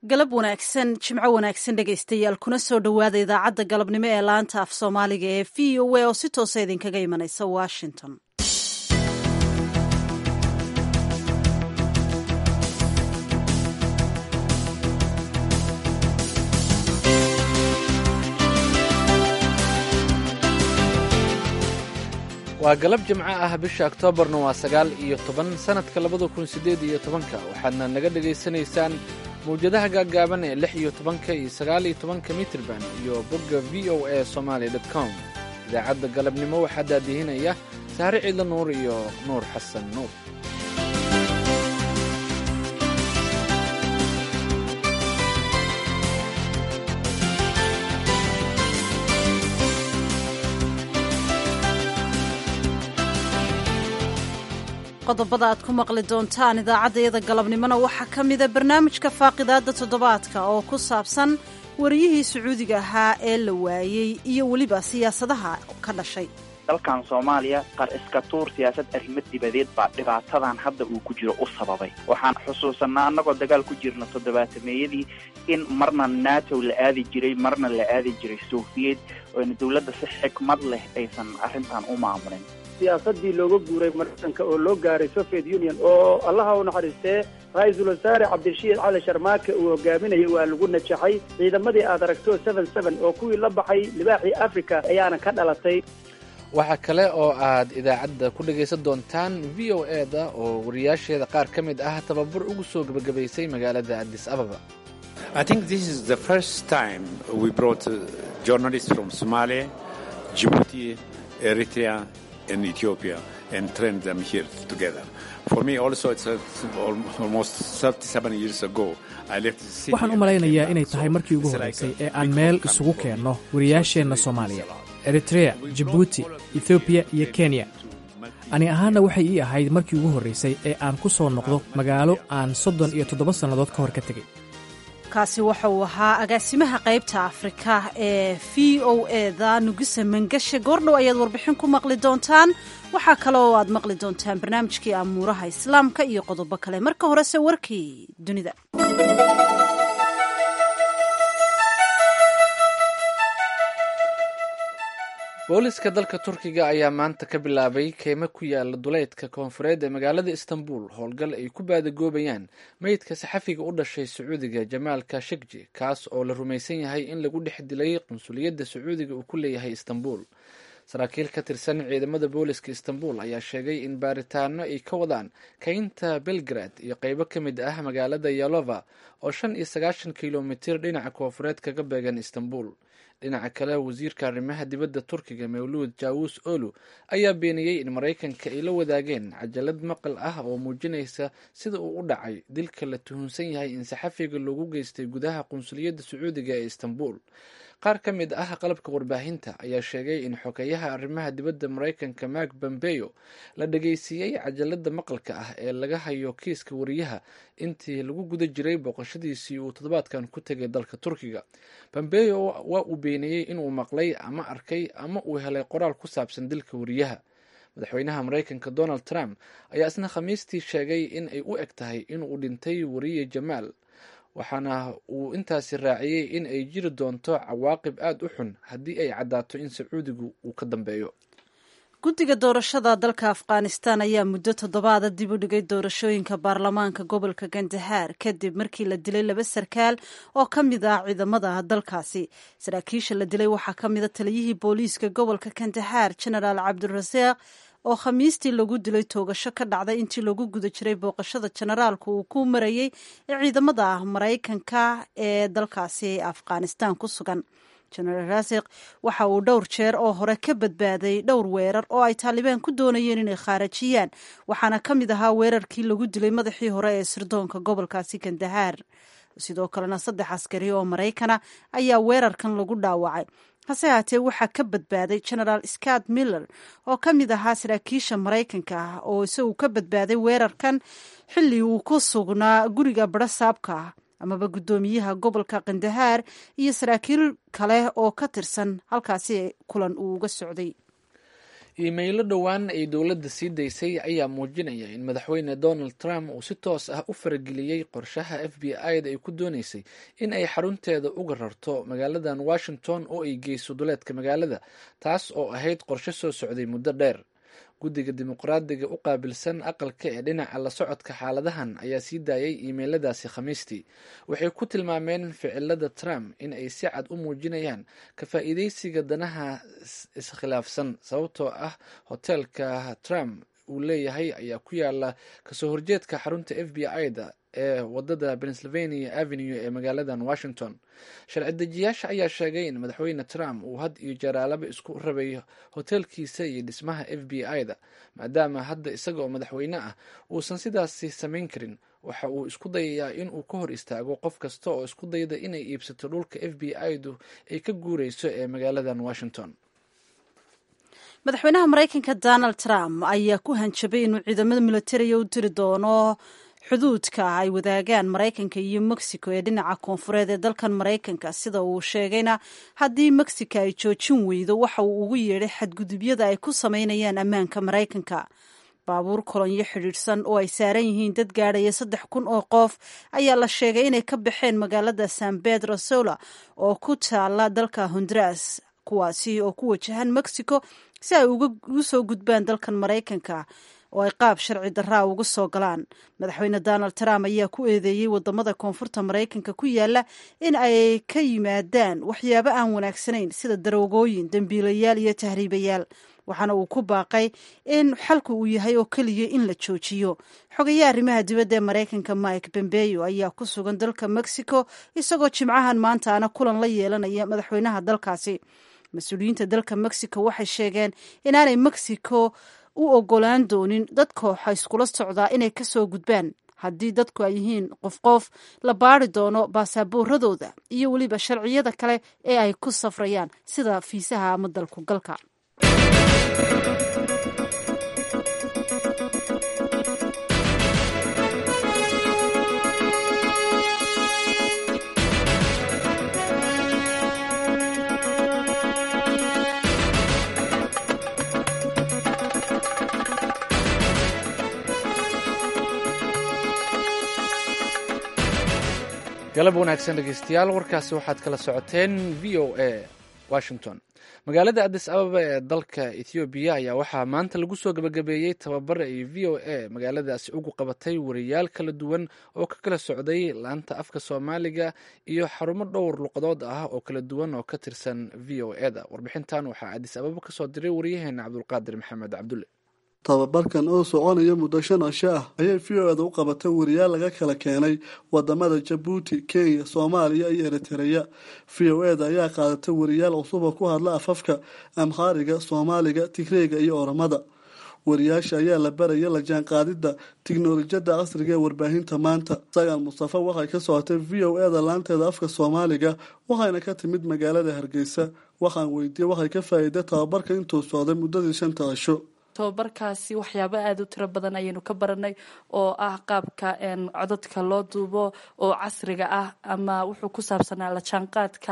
galab wanaagsan jimco wanaagsan dhegaystayaal kuna soo dhowaada idaacadda galabnimo ee laanta af soomaaliga ee v o a oo si toosa idinkaga imanaysa washington waa galab jimco ah bisha oktoobarna waa sagaal iyo toban sannadka labada kun siddeed iyo tobanka waxaadna naga dhegaysanaysaan mawjadaha gaaggaaban ee lix iyo tobanka iyo sagaal iyo tobanka mitrban iyo bogga v o a somaali dot com idaacadda galabnimo waxaa daadihinaya sahre ciidla nuur iyo nuur xasan nuur qodobada aad ku maqli doontaan idaacaddayada galabnimona waxaa ka mida barnaamijka faaqidaadda toddobaadka oo ku saabsan wariyihii sacuudiga ahaa ee la waayey iyo weliba siyaasadaha ka dhashay dalkan soomaaliya qar iska tuur siyaasad arrimo dibadeed baa dhibaatadan hadda uu ku jiro u sababay waxaan xusuusanaa annagoo dagaal ku jirna toddobaatameeyadii in marna nato la aadi jiray marna la aadi jiray sofiyeed oona dowladda si xikmad leh aysan arrintan u maamulin siyaasadii looga guuray maraykanka oo loo gaaray soviet union oo allaha u naxariistee ra-iisul wasaare cabdirashiid cali sharmaake uu hogaaminayay waa lagu najaxay ciidamadii aad aragto seven seven oo kuwii la baxay libaaxii africa ayaana ka dhalatay waxaa kale oo aad idaacadda ku dhegaysan doontaan v o e da oo wariyaasheeda qaar ka mid ah tababar ugu soo gebagabaysay magaalada addis ababa eritrea and Ethiopia and train them here together. For me also it's a, almost 37 years ago I left waxaan u malaynayaa inay tahay markii ugu horraysay ee aan meel isugu keenno wariyaasheenna soomaaliya eritrea jabuuti ethoobiya iyo kenya ani ahaanna waxay ii ahayd markii ugu horraysay ee aan ku soo noqdo magaalo aan soddon iyo toddoba sannadood ka hor ka tegey kaasi waxa uu ahaa agaasimaha qaybta afrika ee v o e da nugisa mangashe goordhow ayaad warbixin ku maqli doontaan waxaa kale oo aad maqli doontaan barnaamijkii amuuraha islaamka iyo qodobo kale marka horese warkii dunida booliska dalka turkiga ayaa maanta ka bilaabay keymo ku yaala duleydka koonfureed ee magaalada istanbul howlgal ay ku baadagoobayaan meydka saxafiga u dhashay sacuudiga jamaal kashegji kaas oo la rumaysan yahay in lagu dhex dilay qunsuliyadda sacuudiga uu ku leeyahay istanbul saraakiil ka tirsan ciidamada booliska istanbul ayaa sheegay in baaritaano ay ka wadaan kaynta belgrad iyo qeybo ka mid ah magaalada yalova oo shan iyo sagaashan kilomitir dhinaca koonfureed kaga beegan istanbul dhinaca kale wasiirka arrimaha dibadda turkiga mawluud jawus olu ayaa beeniyey in maraykanka ay la wadaageen cajalad maqal ah oo muujinaysa sida uu u dhacay dilka la tuhunsan yahay in saxafiga loogu geystay gudaha qunsuliyadda sacuudiga ee istanbul qaar ka mid ah qalabka warbaahinta ayaa sheegay in xogeyaha arrimaha dibadda maraykanka mark bombeyo la dhageysiiyey cajalada maqalka ah ee laga hayo kiiska wariyaha intii lagu guda jiray booqashadiisii uu toddobaadkan ku tegay dalka turkiga bombeyo waa uu beeniyey inuu maqlay ama arkay ama uu helay qoraal ku saabsan dilka wariyaha madaxweynaha maraykanka donald trump ayaa isna khamiistii sheegay in ay u eg tahay inuu dhintay wariye jamaal waxaana uu intaasi raaciyey in ay jiri doonto cawaaqib aada u xun haddii ay caddaato in sacuudigu uu ka dambeeyo guddiga doorashada dalka afghanistan ayaa muddo toddobaada dib u dhigay doorashooyinka baarlamaanka gobolka gandahaar kadib markii la dilay laba sarkaal oo ka mid ah ciidamada dalkaasi saraakiisha la dilay waxaa ka mida taliyihii booliiska gobolka gandahaar genaraal cabdirasaaq oo khamiistii lagu dilay toogasho ka dhacday intii lagu guda jiray booqashada jenaraalku uu ku marayey ee ciidamada maraykanka ee dalkaasi afghanistan ku sugan jenaraal rasiq waxa uu dhowr jeer oo hore ka badbaaday dhowr weerar oo ay taalibaan ku doonayeen inay khaarajiyaan waxaana ka mid ahaa weerarkii lagu dilay madaxii hore ee sirdoonka gobolkaasi gandahaar sidoo kalena saddex askari oo maraykana ayaa weerarkan lagu dhaawacay hase haatee waxaa ka badbaaday genaraal scott miller oo ka mid ahaa saraakiisha maraykanka ah oo isagu ka badbaaday weerarkan xilli uu ku sugnaa guriga barasaabka ah amaba guddoomiyaha gobolka kandahaar iyo saraakiil kale oo ka tirsan halkaasi kulan uu uga socday iimaylo dhowaan ay dowladda sii daysay ayaa muujinaya in madaxweyne donald trump uu si toos ah u farageliyey qorshaha f b i da ay ku dooneysay in ay xarunteeda uga rarto magaaladan washington oo ay geyso duleedka magaalada taas oo ahayd qorshe soo socday muddo dheer guddiga dimuqraadiga u qaabilsan aqalka ee dhinaca la socodka xaaladahan ayaa sii daayay iimeyladaasi khamiistii waxay ku tilmaameen ficilada trump in ay si cad u muujinayaan ka faa'iideysiga danaha iskhilaafsan sababtoo ah hoteelka trump uu leeyahay ayaa ku yaala kasoo horjeedka xarunta f b i da ee wadada pennsylvania avenue ee magaaladan washington sharci dejiyaasha ayaa sheegay in madaxweyne trump uu had iyo jaraalaba isku rabay hoteelkiisa iyo dhismaha f b i da maadaama hadda isaga oo madaxweyne ah uusan sidaasi samayn karin waxa uu isku dayayaa in uu ka hor istaago qof kasta oo isku dayda inay iibsato dhulka f b i du ay ka guureyso ee magaaladan washington madaxweynaha maraykanka donald trump ayaa ku hanjabay inuu ciidamada militariga u diri doono xuduudka ay wadaagaan maraykanka iyo mexico ee dhinaca koonfureed ee dalkan maraykanka sida uu sheegayna haddii mexico ay joojin weydo waxa uu ugu yeedhay xadgudubyada ay ku sameynayaan ammaanka maraykanka baabuur kolonyo xidhiidhsan oo ay saaran yihiin dad gaadhaya saddex kun oo qof ayaa la sheegay inay ka baxeen magaalada san pedro sola oo ku taala dalka honduras kuwaasi oo ku wajahan mexico si ay ugu soo gudbaan dalkan maraykanka oo ay qaab sharci daraa uga soo galaan madaxweyne donald trump ayaa ku eedeeyey wadamada koonfurta maraykanka ku yaala in ay ka yimaadaan waxyaabo aan wanaagsanayn sida daroogooyin dembiilayaal iyo tahriibayaal waxaana uu ku baaqay in xalku uu yahay oo keliya in la joojiyo xogayaha arrimaha dibadda ee maraykanka mike bombeyo ayaa ku sugan dalka mexico isagoo jimcahan maantaana kulan la yeelanaya madaxweynaha dalkaasi mas-uuliyiinta dalka mexico waxay sheegeen inaanay mexico u ogolaan doonin dad kooxa iskula socdaa inay kasoo gudbaan haddii dadku ay yihiin qof qof la baari doono baasaaboorradooda iyo weliba sharciyada kale ee ay ku safrayaan sida fiisaha ama dalku galka galab wanaagsan dhegeystayaal warkaasi waxaad kala socoteen v o a washington magaalada adis ababa ee dalka ethoobiya ayaa waxaa maanta lagu soo gabagabeeyey tababar ay v o a magaaladaasi ugu qabatay wariyaal kala duwan oo ka kala socday laanta afka soomaaliga iyo xarumo dhowr luqadood ah oo kala duwan oo ka tirsan v o e da warbixintan waxaa adis ababa kasoo diray wariyaheena cabdulqaadir maxamed cabdulle tababarkan oo soconaya muddo shan cisho ah ayay v o eda u qabatay wariyaal laga kala keenay wadamada jabuuti kenya soomaaliya iyo eritereya v o eda ayaa qaadatay wariyaal cusuba ku hadla afafka amhaariga soomaaliga tigreega iyo oramada wariyaasha ayaa la baraya la jaanqaadidda tiknolojiyadda casriga ee warbaahinta maanta sagaan mustafa waxay ka socotay v o eda laanteeda afka soomaaliga waxayna ka timid magaalada hargeysa waxaan weydiiyey waxay ka faa'iiday tababarka intuu socday muddadii shanta cisho tababarkaasi waxyaabo aada u tiro badan ayaynu ka baranay oo ah qaabka codadka loo duubo oo casriga ah ama wuxuu ku saabsanaa la jaanqaadka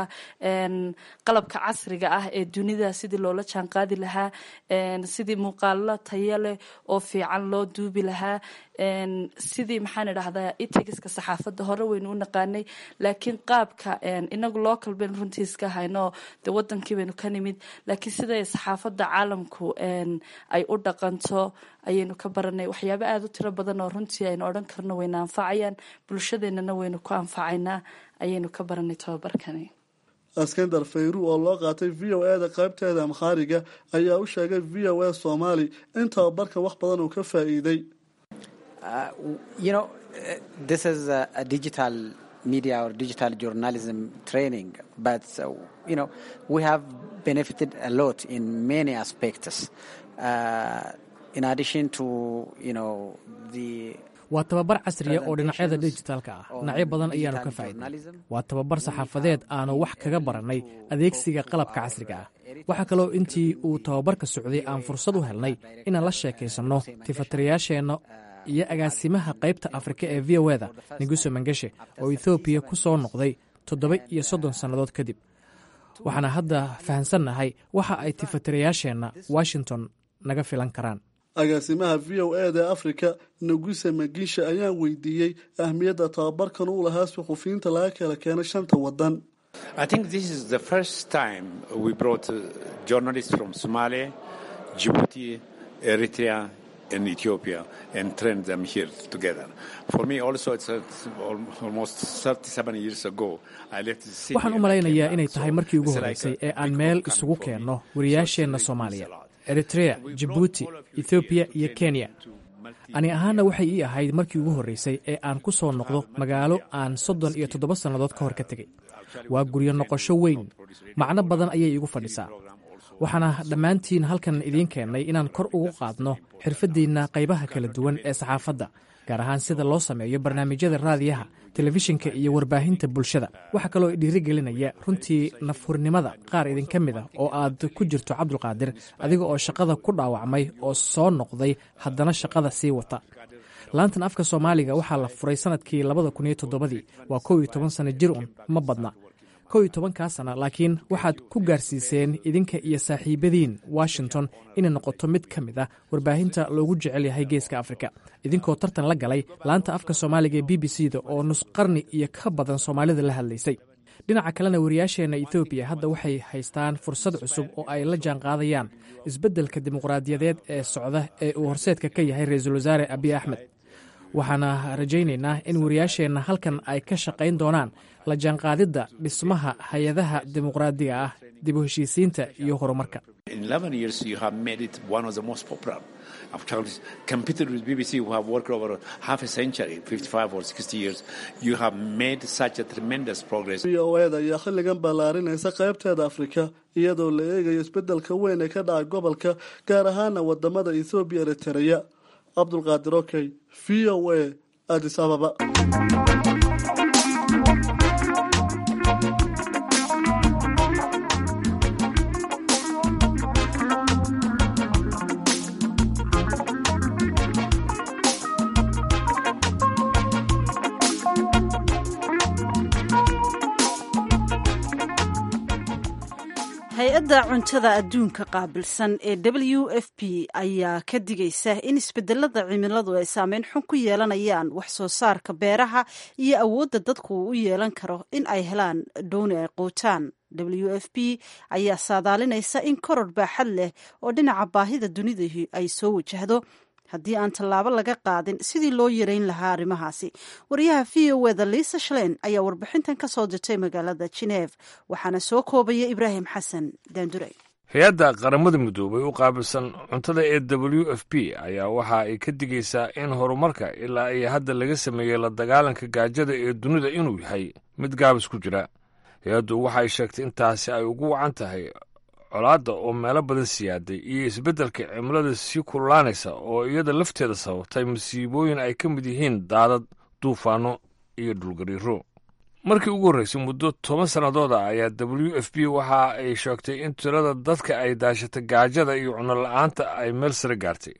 qalabka casriga ah ee dunida sidii loola jaanqaadi lahaa sidii muuqaalo tayo leh oo fiican loo duubi lahaa sidii maxaan idhahdaa itigiska saxaafadda hore waynu u naqaanay laakiin qaabka inagu local baynu runtii iska hayno de wadankii baynu ka nimid laakiin siday saxaafadda caalamku ay u dhaqanto ayaynu ka baranay waxyaabo aada u tiro badan oo runtii aynu odhan karno wayna anfacayaan bulshadeenana waynu ku anfacaynaa ayaynu ka baranay tababarkani askandar fayru oo loo qaatay v o e da qaybteeda amkhaariga ayaa u sheegay v o e soomaali in tababarka wax badan uu ka faa'iiday media or digital journalism training, but uh, you know we have benefited a lot in many aspects. Uh, in addition to you know the waa tababar casriya oo dhinacyada dijitaalka ah dhinacyo badan ayaanu ka faa'iidnay waa tababar saxaafadeed aanu wax kaga barannay adeegsiga qalabka casriga ah waxaa kaloo intii uu tababarka socday aan fursad u helnay inaan la sheekaysanno tifatirayaasheenna iyo agaasimaha qaybta afrika ee v o eda neguso mangeshe oo ethoobiya ku soo noqday toddoba iyo soddon sannadood kadib waxaana hadda fahansannahay waxa ay tifatirayaasheenna washington naga filan karaan agaasimaha v o e da africa nuguse magisha ayaan weydiiyey ahmiyadda tababarkan uu lahaa suxufiyiinta laga kala keenay shanta wadan I think this is the first time we brought uh, journalists from Somalia, Djibouti, Eritrea, and Ethiopia and trained them here together. For me, also, it's, uh, almost 37 years ago. I left the city. waxaan u malaynayaa inay tahay markii ugu horreysay ee aan meel isugu keenno wariyaasheenna soomaaliya eritrea jibuuti ethoobiya iyo kenya ani ahaanna waxay ii ahayd markii ugu horreysay ee aan ku soo noqdo magaalo aan soddon iyo toddoba sannadood ka hor ka tegey waa guryo noqosho weyn macno badan ayay iigu fadhisaa waxaana dhammaantiin halkan idiin keennay inaan kor ugu qaadno xirfaddiinna qaybaha kala duwan ee saxaafadda gaar ahaan sida loo sameeyo barnaamijyada raadiyaha telefishinka iyo warbaahinta bulshada waxaa kaloo dhiirigelinaya runtii nafhurnimada qaar idinka mid ah oo aad ku jirto cabdulqaadir adiga oo shaqada ku dhaawacmay oo soo noqday haddana shaqada sii wata laantan afka soomaaliga waxaa la furay sanadkii labada kun iyo toddobadii waa kow iyo toban sano jir un ma badna kow iyo tobankaa sana laakiin waxaad ku gaarsiiseen idinka iyo saaxiibadiin washington inay noqoto mid ka mid ah warbaahinta loogu jecel yahay geeska afrika idinkoo tartan la galay laanta afka soomaaliga ee b b c da oo nus qarni iyo ka badan soomaalida la hadlaysay dhinaca kalena wariyaasheenna ethoobiya hadda waxay haystaan fursad cusub oo ay la jaanqaadayaan isbeddelka dimuqraadiyadeed ee socda ee uu horseedka ka yahay ra-iisul wasaare abiy axmed waxaana rajaynaynaa in wariyaasheenna halkan ay ka shaqayn doonaan la jaanqaadidda dhismaha hay-adaha dimuqraadiga ah dib u heshiisiinta iyo horumarka In 11 years, you have made it one of the most popular. I've competed with BBC, who have worked over half a century, 55 or 60 years. You have made such a tremendous progress. v o e da ayaa xilligan ballaarinaysa qaybteeda afrika iyadoo la eegayo isbeddelka weyn ee ka dhaca gobolka gaar ahaana wadamada ethoobiya eritereya cabdulqaadir okey v o e adis ababa hay-adda cuntada adduunka qaabilsan ee w f p ayaa ka digaysa in isbedelada cimiladu ay saameyn xun ku yeelanayaan wax soo saarka beeraha iyo awoodda dadku uu u yeelan karo in ay helaan dhooni ay quutaan w f p ayaa saadaalinaysa in koror baaxad leh oo dhinaca baahida dunidahi ay soo wajahdo haddii aan tallaabo laga qaadin sidii loo yareyn lahaa arrimahaasi wariyaha v o eda liisa shalein ayaa warbixintan ka soo dirtay magaalada geneef waxaana soo koobaya ibraahim xasan daandurey hay-adda qaramada midoobay u qaabilsan cuntada ee w f p ayaa waxa ay ka digaysaa in horumarka ilaa iyo hadda laga sameeyey la dagaalanka gaajada ee dunida inuu yahay mid gaabis ku jira hay-addu waxay sheegtay intaasi ay ugu wacan tahay colaadda oo meelo badan siyaaday iyo isbeddelka cimilada sii kululaanaysa oo iyada lafteeda sababtay masiibooyin ay ka mid yihiin daadad duufaanno iyo dhulgariiro markii ugu horraysay muddo toban sannadooda ayaa w f b waxa ay sheegtay in tirada dadka ay daashatay gaajada iyo cunola'aanta ay meel sare gaartay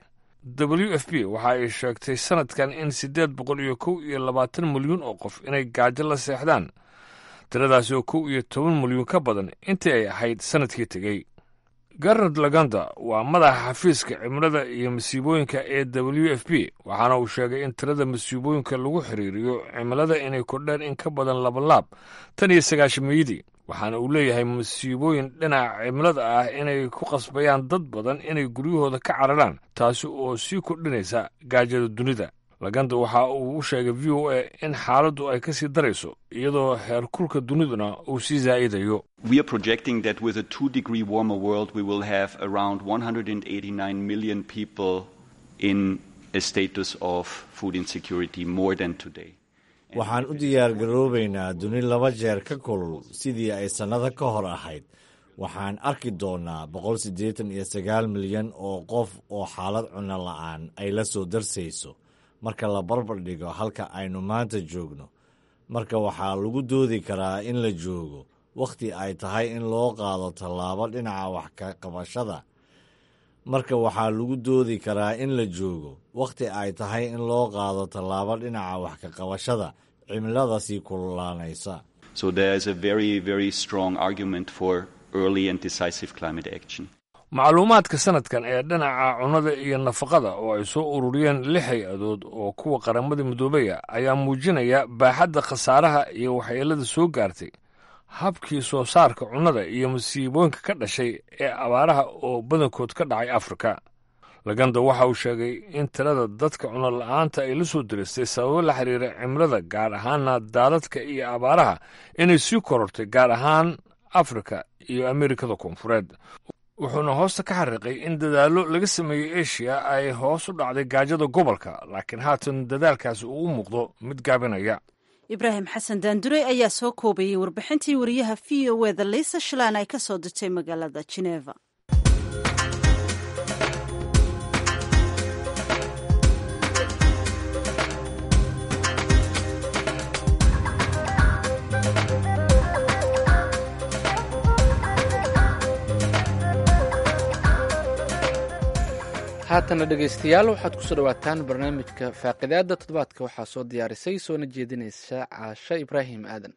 w f b waxa ay sheegtay sannadkan in siddeed boqol iyo kow iyo labaatan milyuun oo qof inay gaajo la seexdaan tiradaasi oo kow iyo toban milyuun ka badan intii ay ahayd sannadkii tegey garnard laganda waa madaxa xafiiska cimilada iyo masiibooyinka ee w f b waxaana uu sheegay in tirada masiibooyinka lagu xiriiriyo cimilada inay kordheen in ka badan labalaab tan iyo sagaashameeyadii waxaana uu leeyahay masiibooyin dhinaca cimilada ah inay ku qasbayaan dad badan inay guryahooda ka cararaan taasi oo sii kordhinaysa gaajada dunida laganda waxa uu u sheegay v o a in xaaladdu ay ka sii darayso iyadoo heerkulka duniduna uu sii zaa'idayo We are projecting that with a two degree warmer world, we will have around 189 million people in a status of food insecurity more than today. waxaan u diyaargaroobaynaa duni laba jeer ka kulul sidii ay sannado ka hor ahayd waxaan arki doonnaa boqol siddeetan iyo sagaal milyan oo qof oo xaalad cunno la'aan ay la soo darsayso marka la barbar dhigo halka aynu maanta joogno marka waxaa lagu doodi karaa in la joogo wakhti ay tahay in loo qaado tallaabo dhinaca wax ka qabashada marka waxaa lagu doodi karaa in la joogo wakhti ay tahay in loo qaado tallaabo dhinaca wax ka qabashada cimilada sii kululaanaysa So there is a very, very strong argument for early and decisive climate action. macluumaadka sanadkan ee dhinaca cunnada iyo nafaqada oo ay soo ururiyeen lix hay-adood oo kuwa qaramada midoobaya ayaa muujinaya baaxadda khasaaraha iyo waxyeelada soo gaartay habkii soo saarka cunnada iyo masiibooyinka ka dhashay ee abaaraha oo badankood ka dhacay afrika laganda waxa uu sheegay in tirada dadka cunno la-aanta ay la soo diristay sababo la xiriira cimilada gaar ahaana daadadka iyo abaaraha inay sii korortay gaar ahaan afrika iyo ameerikada koonfureed wuxuuna hoosta ka xariiqay in dadaallo laga sameeyey eshiya ay hoos u dhacday gaajada gobolka laakiin haatan dadaalkaasi uu u muuqdo mid gaabinaya ibraahim xasan daandurey ayaa soo koobayey warbixintii wariyaha v o eda liisa shilaan ay ka soo dirtay magaalada jeneva haatana dhegaystayaal waxaad kusoo dhawaataan barnaamijka faaqidaada toddobaadka waxaa soo diyaarisay soona jeedinaysa caashe ibraahim aadan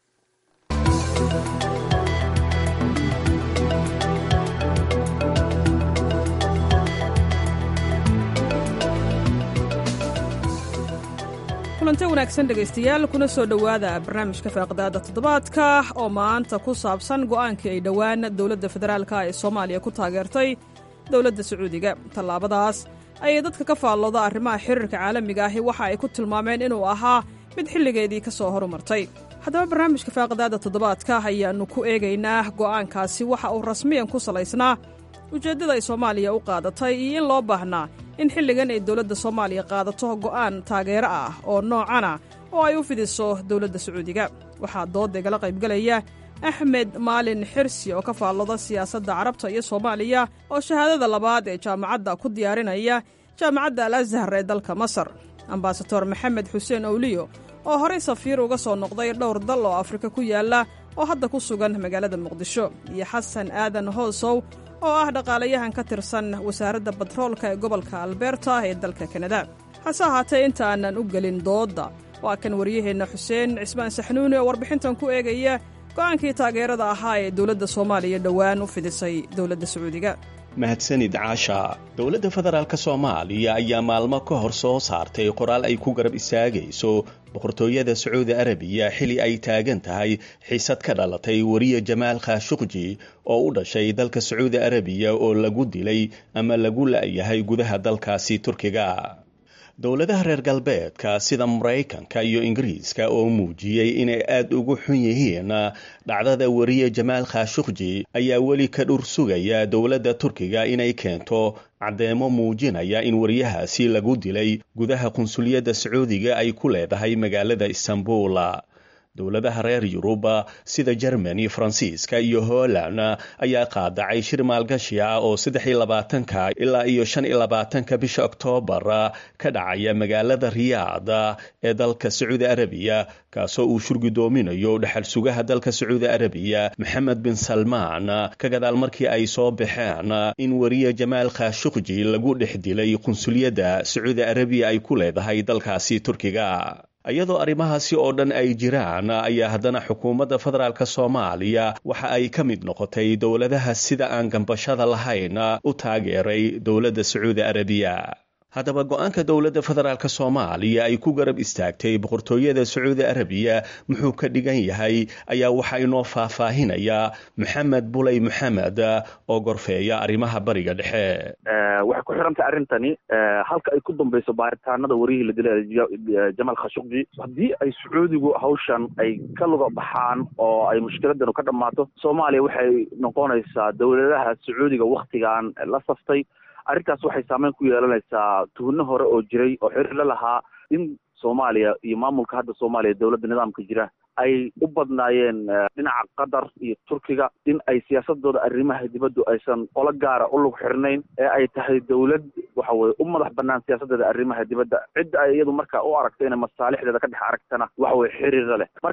kulante wanaagsan dhegaystayaal kuna soo dhowaada barnaamijka faaqidaada toddobaadka oo maanta ku saabsan go'aankii ay dhowaan dowladda federaalka ee soomaaliya ku taageertay dowladda sacuudiga tallaabadaas ayay dadka ka faallooda arrimaha xiriirka caalamiga ahi waxa ay ku tilmaameen inuu ahaa mid xilligeedii ka soo horumartay haddaba barnaamijka faaqidaada toddobaadka ayaannu ku eegaynaa go'aankaasi waxa uu rasmiyan ku salaysnaa ujeeddada ay soomaaliya u qaadatay iyo in loo baahnaa in xilligan ay dowladda soomaaliya qaadato go'aan taageero ah oo noocana oo ay u fidiso dowladda sacuudiga waxaa doodda igala qaybgelaya axmed maalin xirsi oo ka faallooda siyaasadda carabta iyo soomaaliya oo shahaadada labaad ee jaamacadda ku diyaarinaya jaamacadda al ashar ee dalka masar ambasador maxamed xuseen owliyo oo horey safiir uga soo noqday dhowr dal oo afrika ku yaalla oo hadda ku sugan magaalada muqdisho iyo xasan aadan hoosow oo ah dhaqaalayahan ka tirsan wasaaradda batroolka ee gobolka alberta ee dalka kanada hase ahaatee inta aanan u gelin doodda waa kan waryaheenna xuseen cismaan saxnuuni oo warbixintan ku eegaya go'aankii taageerada ahaa ee dowladda soomaaliya dhowaan u fidisay dowladda sacuudiga mahadsanid caasha dowladda federaalk soomaaliya ayaa maalmo ka hor soo saartay qoraal ay ku garab istaagayso boqortooyada sacuudi arabiya xili ay taagan tahay xiisad ka dhalatay wariye jamaal khashuqji oo u dhashay dalka sacuudi arabiya oo lagu dilay ama lagu la'yahay gudaha dalkaasi turkiga dowladaha reer galbeedka sida maraykanka iyo ingiriiska oo muujiyey inay aada ugu xun yihiin dhacdada wariye jamaal khashuqji ayaa weli ka dhur sugaya dowladda turkiga inay keento caddeemo muujinaya in wariyahaasi lagu dilay gudaha qunsuliyadda sacuudiga ay ku leedahay magaalada istanbul dowladaha reer yuruba sida jermani faransiiska iyo holland ayaa qaadacay shir maalgashi ah oo saddex iyo labaatanka ilaa iyo shan iyo labaatanka bisha oktoobar ka dhacaya magaalada riyaad ee dalka sacuudi arabiya kaasoo uu shurgudoominayo dhexal sugaha dalka sacuudi arabiya maxamed bin salmaan ka gadaal markii ay soo baxeen in wariye jamaal khashuqji lagu dhex dilay qunsuliyadda sacuudi arabiya ay ku leedahay dalkaasi turkiga iyadoo arrimahaasi oo dhan ay jiraan ayaa haddana xukuumadda federaalk soomaaliya waxa ay ka mid noqotay dowladaha sida aan gambashada lahayn u taageeray dowladda sacuudi arabiya haddaba go-aanka dowladda federaalk soomaaliya ay ku garab istaagtay boqortooyada sacuudi arabiya muxuu ka dhigan yahay ayaa waxaa inoo faahfaahinaya maxamed buley maxamed oo gorfeeya arrimaha bariga dhexe waxay ku xirantay arrintani halka ay ku dambayso baaritaanada warihii la dilay jamaal khashuqji haddii ay sacuudigu hawshan ay ka luga baxaan oo ay mushkiladanu ka dhammaato soomaaliya waxay noqonaysaa dowladaha sacuudiga waktigan la saftay arrintaas waxay saameyn ku yeelanaysaa tuhno hore oo jiray oo xiriir la lahaa in soomaaliya iyo maamulka hadda soomaaliya dowladda nidaamka jira ay u badnaayeen dhinaca qatar iyo turkiga in ay siyaasadooda arrimaha dibaddu aysan qolo gaara u lug xirnayn ee ay tahay dowlad waxa weye u madax banaan siyaasadeeda arrimaha dibadda cidda ay iyadu marka u aragto inay masaalixdeeda ka dhex aragtana waxa weye xiriira leh marka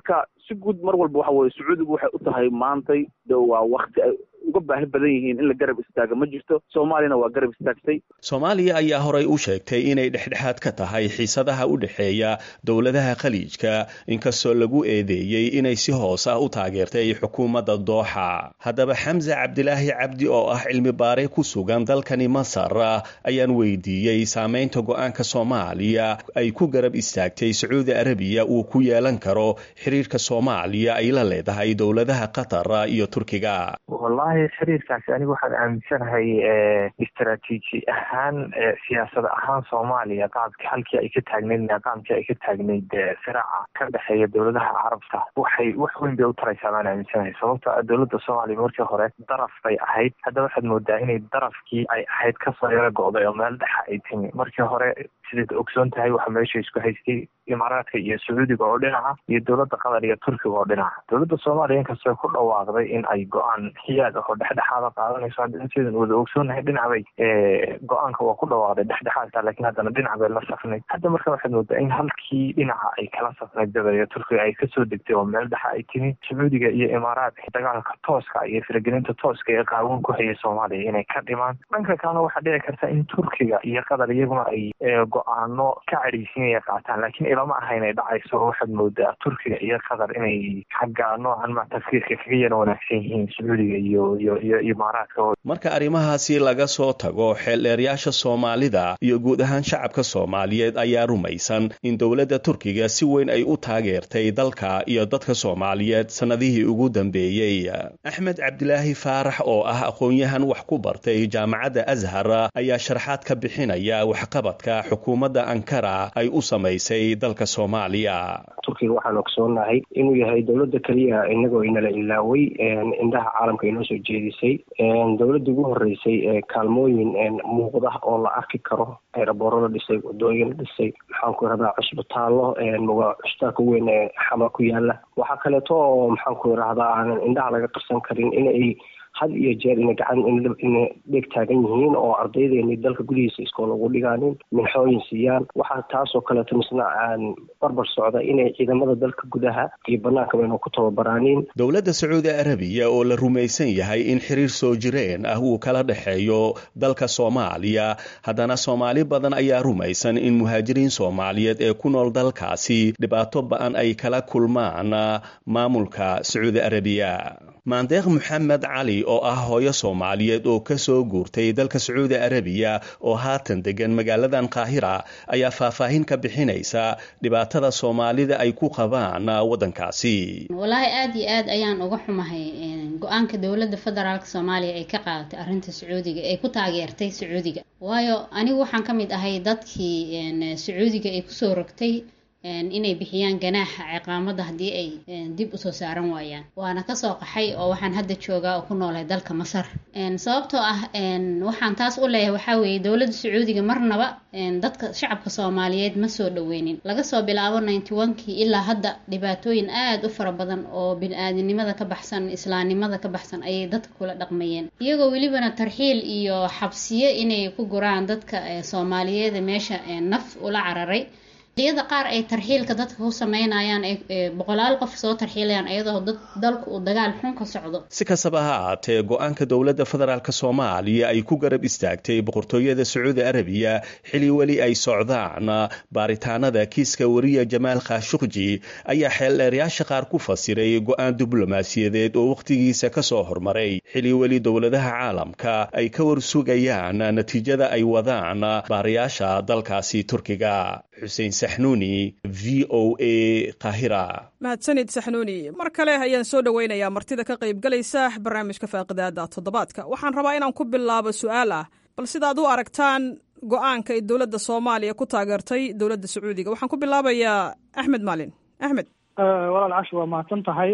si guud mar walba waxa weye sacuudigu waxay u tahay maantay de waa wakti ay uga baahi badan yihiin in la garab istaaga ma jirto soomaaliyana waa garab istaagtay soomaaliya ayaa horay u sheegtay inay dhexdhexaad ka tahay xiisadaha u dhexeeya dowladaha khaliijka inkastoo lagu eedeeyey inay si hoos ah u taageertay xukuumadda dooxa haddaba xamse cabdilaahi cabdi oo ah cilmi baare ku sugan dalkani masar ayaan weydiiyey saameynta go-aanka soomaaliya ay ku garab istaagtay sacuudi arabiya uu ku yeelan karo xiriirka soomaaliya ay la leedahay dowladaha qatar iyo turkiga wallahi xiriirkaasi anigu waxaan aaminsanahay istaraatiiji ahaan siyaasad ahaan soomaaliya qaabki halkii ay ka taagnayd niqaamkii ay ka taagnayd firaaca ka dhexeeya dowladaha carabta waxay wax weyn bay u taraysaa baan aaminsanahay sababto a dowladda soomaaliya markii hore daraf bay ahayd hadda waxaad moodaa inay darafkii ay ahayd kasoo yaro go'day oo meel dhexa ay timi markii hore sidaad ogsoon tahay waxa meesha isku haystay imaaraadka iyo sacuudiga oo dhinaca iyo dowladda qatar iyo turkiga oo dhinaca dowladda soomaaliya inkastoo ku dhawaaqday in ay go-aan xiyaad oo dhexdhexaada qaadanayso hadda inteedan wada ogsoonahay dhinac bay go-aanka waa ku dhawaaqday dhexdhexaadka laakiin haddana dhinac bay la safnayd hadda marka waxaad moodaa in halkii dhinaca ay kala safnayd dabaya turkiga ay kasoo degtay oo meel dhexa ay timi sacuudiga iyo imaaraadka dagaalka tooska iyo firagelinta tooska ee qaawan ku hayay soomaaliya inay ka dhimaan dhanka kalena waxaa dhici karta in turkiga iyo qatar iyaguna ay go-aano ka cadhaysiinaya qaataan laakiin ilama aha inay dhacayso waxaad moodaa turkiga iyo qatar inay xagga noocan ma tafkiirka kaga yara wanaagsan yihiin sacuudiga iyo iyo iyo imaaraadka marka arrimahaasi laga soo tago xeeldheeryaasha soomaalida iyo guud ahaan shacabka soomaaliyeed ayaa rumaysan in dowladda turkiga si weyn ay u taageertay dalka iyo dadka soomaaliyeed sannadihii ugu dambeeyey axmed cabdilaahi faarax oo ah aqoon-yahan wax ku bartay jaamacadda ashar ayaa sharaxaad ka bixinaya waxqabadka xukuumadda ankara ay u samaysay dalka soomaaliya turkiga waxaan ogsoonahay inuu yahay dowladda keliya inagoo inala ilaaway indhaha caalamka inoo soo jeedisay dowladda ugu horeysay ee kaalmooyin muuqda oo la arki karo eerabooro la dhisay wadooyin la dhisay maxaanku irahdaa cusbitaallo cusbitaalka weyn ee xama ku yaala waxaa kaleeto oo maxaanku irahdaa aanan indhaha laga qarsan karin inay had iyo jeer ina gacan ina dheeg taagan yihiin oo ardaydeeni dalka gudihiisa iskool ugu dhigaanin minxooyin siiyaan waxaa taasoo kaleeto misna aan barbar socda inay ciidamada dalka gudaha iyo banaanka baynu ku tababaraanin dowladda sacuudi arabiya oo la rumaysan yahay in xiriir soo jireen ah uu kala dhexeeyo dalka soomaaliya haddana soomaali badan ayaa rumaysan in muhaajiriin soomaaliyeed ee ku nool dalkaasi dhibaato ba-an ay kala kulmaan maamulka sacuudi arabiya maandeeq maxamed cali oo ah hooyo soomaaliyeed oo ka soo guurtay dalka sacuudi arabiya oo haatan degan magaaladan qaahira ayaa faahfaahin ka bixinaysa dhibaatada soomaalida ay ku qabaan waddankaasi walaahi aada iyo aad ayaan uga xumahay go-aanka dowladda federaalk soomaaliya ay ka qaadatay arrinta sacuudiga ay ku taageertay sacuudiga waayo anigu waxaan ka mid ahay dadkii sacuudiga ay kusoo rogtay inay bixiyaan ganaaxa ciqaamada haddii ay dib usoo saaran waayaan waana kasoo qaxay oo waxaan hadda joogaa oo ku noolay dalka masar sababtoo ah waxaan taas u leeyahay waxaa weeye dowladda sacuudiga marnaba dadka shacabka soomaaliyeed ma soo dhaweynin laga soo bilaabo ninety onkii ilaa hadda dhibaatooyin aada u fara badan oo bini-aadinimada ka baxsan islaamnimada ka baxsan ayay dadka kula dhaqmayeen iyagoo welibana tarxiil iyo xabsiyo inay ku guraan dadka soomaaliyeed meesha naf ula cararay iyada qaar ay tarxiilka dadka ku sameynayaan boqolaal qof soo tarxiilayaan iyadoo dad dalku uu dagaal xun ka socdo si kastaba ha ahaatee go-aanka dowladda federaalk soomaaliya ay ku garab istaagtay boqortooyada sacuudi arabiya xili weli ay socdaan baaritaanada kiiska wariya jamaal khashuqji ayaa xeeldheeryaasha qaar ku fasiray go-aan diblomaasiyadeed oo wakhtigiisa ka soo hormaray xili weli dowladaha caalamka ay ka warsugayaan natiijada ay wadaan baarayaasha dalkaasi turkiga xuseen saxnuuni v o a qahira mahadsanid saxnuuni mar kale ayaan soo dhoweynayaa martida ka qaybgalaysa barnaamijka faaqidaada toddobaadka waxaan rabaa inaan ku bilaabo su-aal ah bal sidaad u aragtaan go-aanka ay dowladda soomaaliya ku taageertay dowladda sacuudiga waxaan ku bilaabayaa axmed maalin axmed walaal cashi waa mahadsan tahay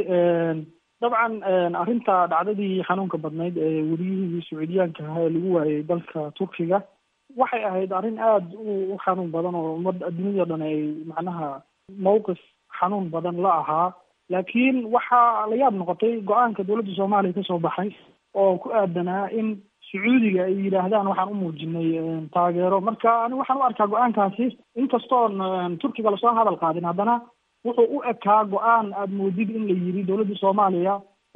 dabcan arrinta dhacdadii xanuunka badnayd ee weliyihii sacuudiyaanka ahaa ee lagu waayey dalka turkiga waxay ahayd arrin aada u xanuun badan oo ummadda adduunyada dhan ay macnaha mawqif xanuun badan la ahaa laakiin waxaa la yaab noqotay go-aanka dowladda soomaaliya kasoo baxay oo ku aadanaa in sacuudiga ay yidhaahdaan waxaan u muujinay taageero marka ani waxaan u arkaa go-aankaasi inkastoon turkiga lasoo hadal qaadin haddana wuxuu u ekaa go-aan aada moodid in la yidhi dowladda soomaaliya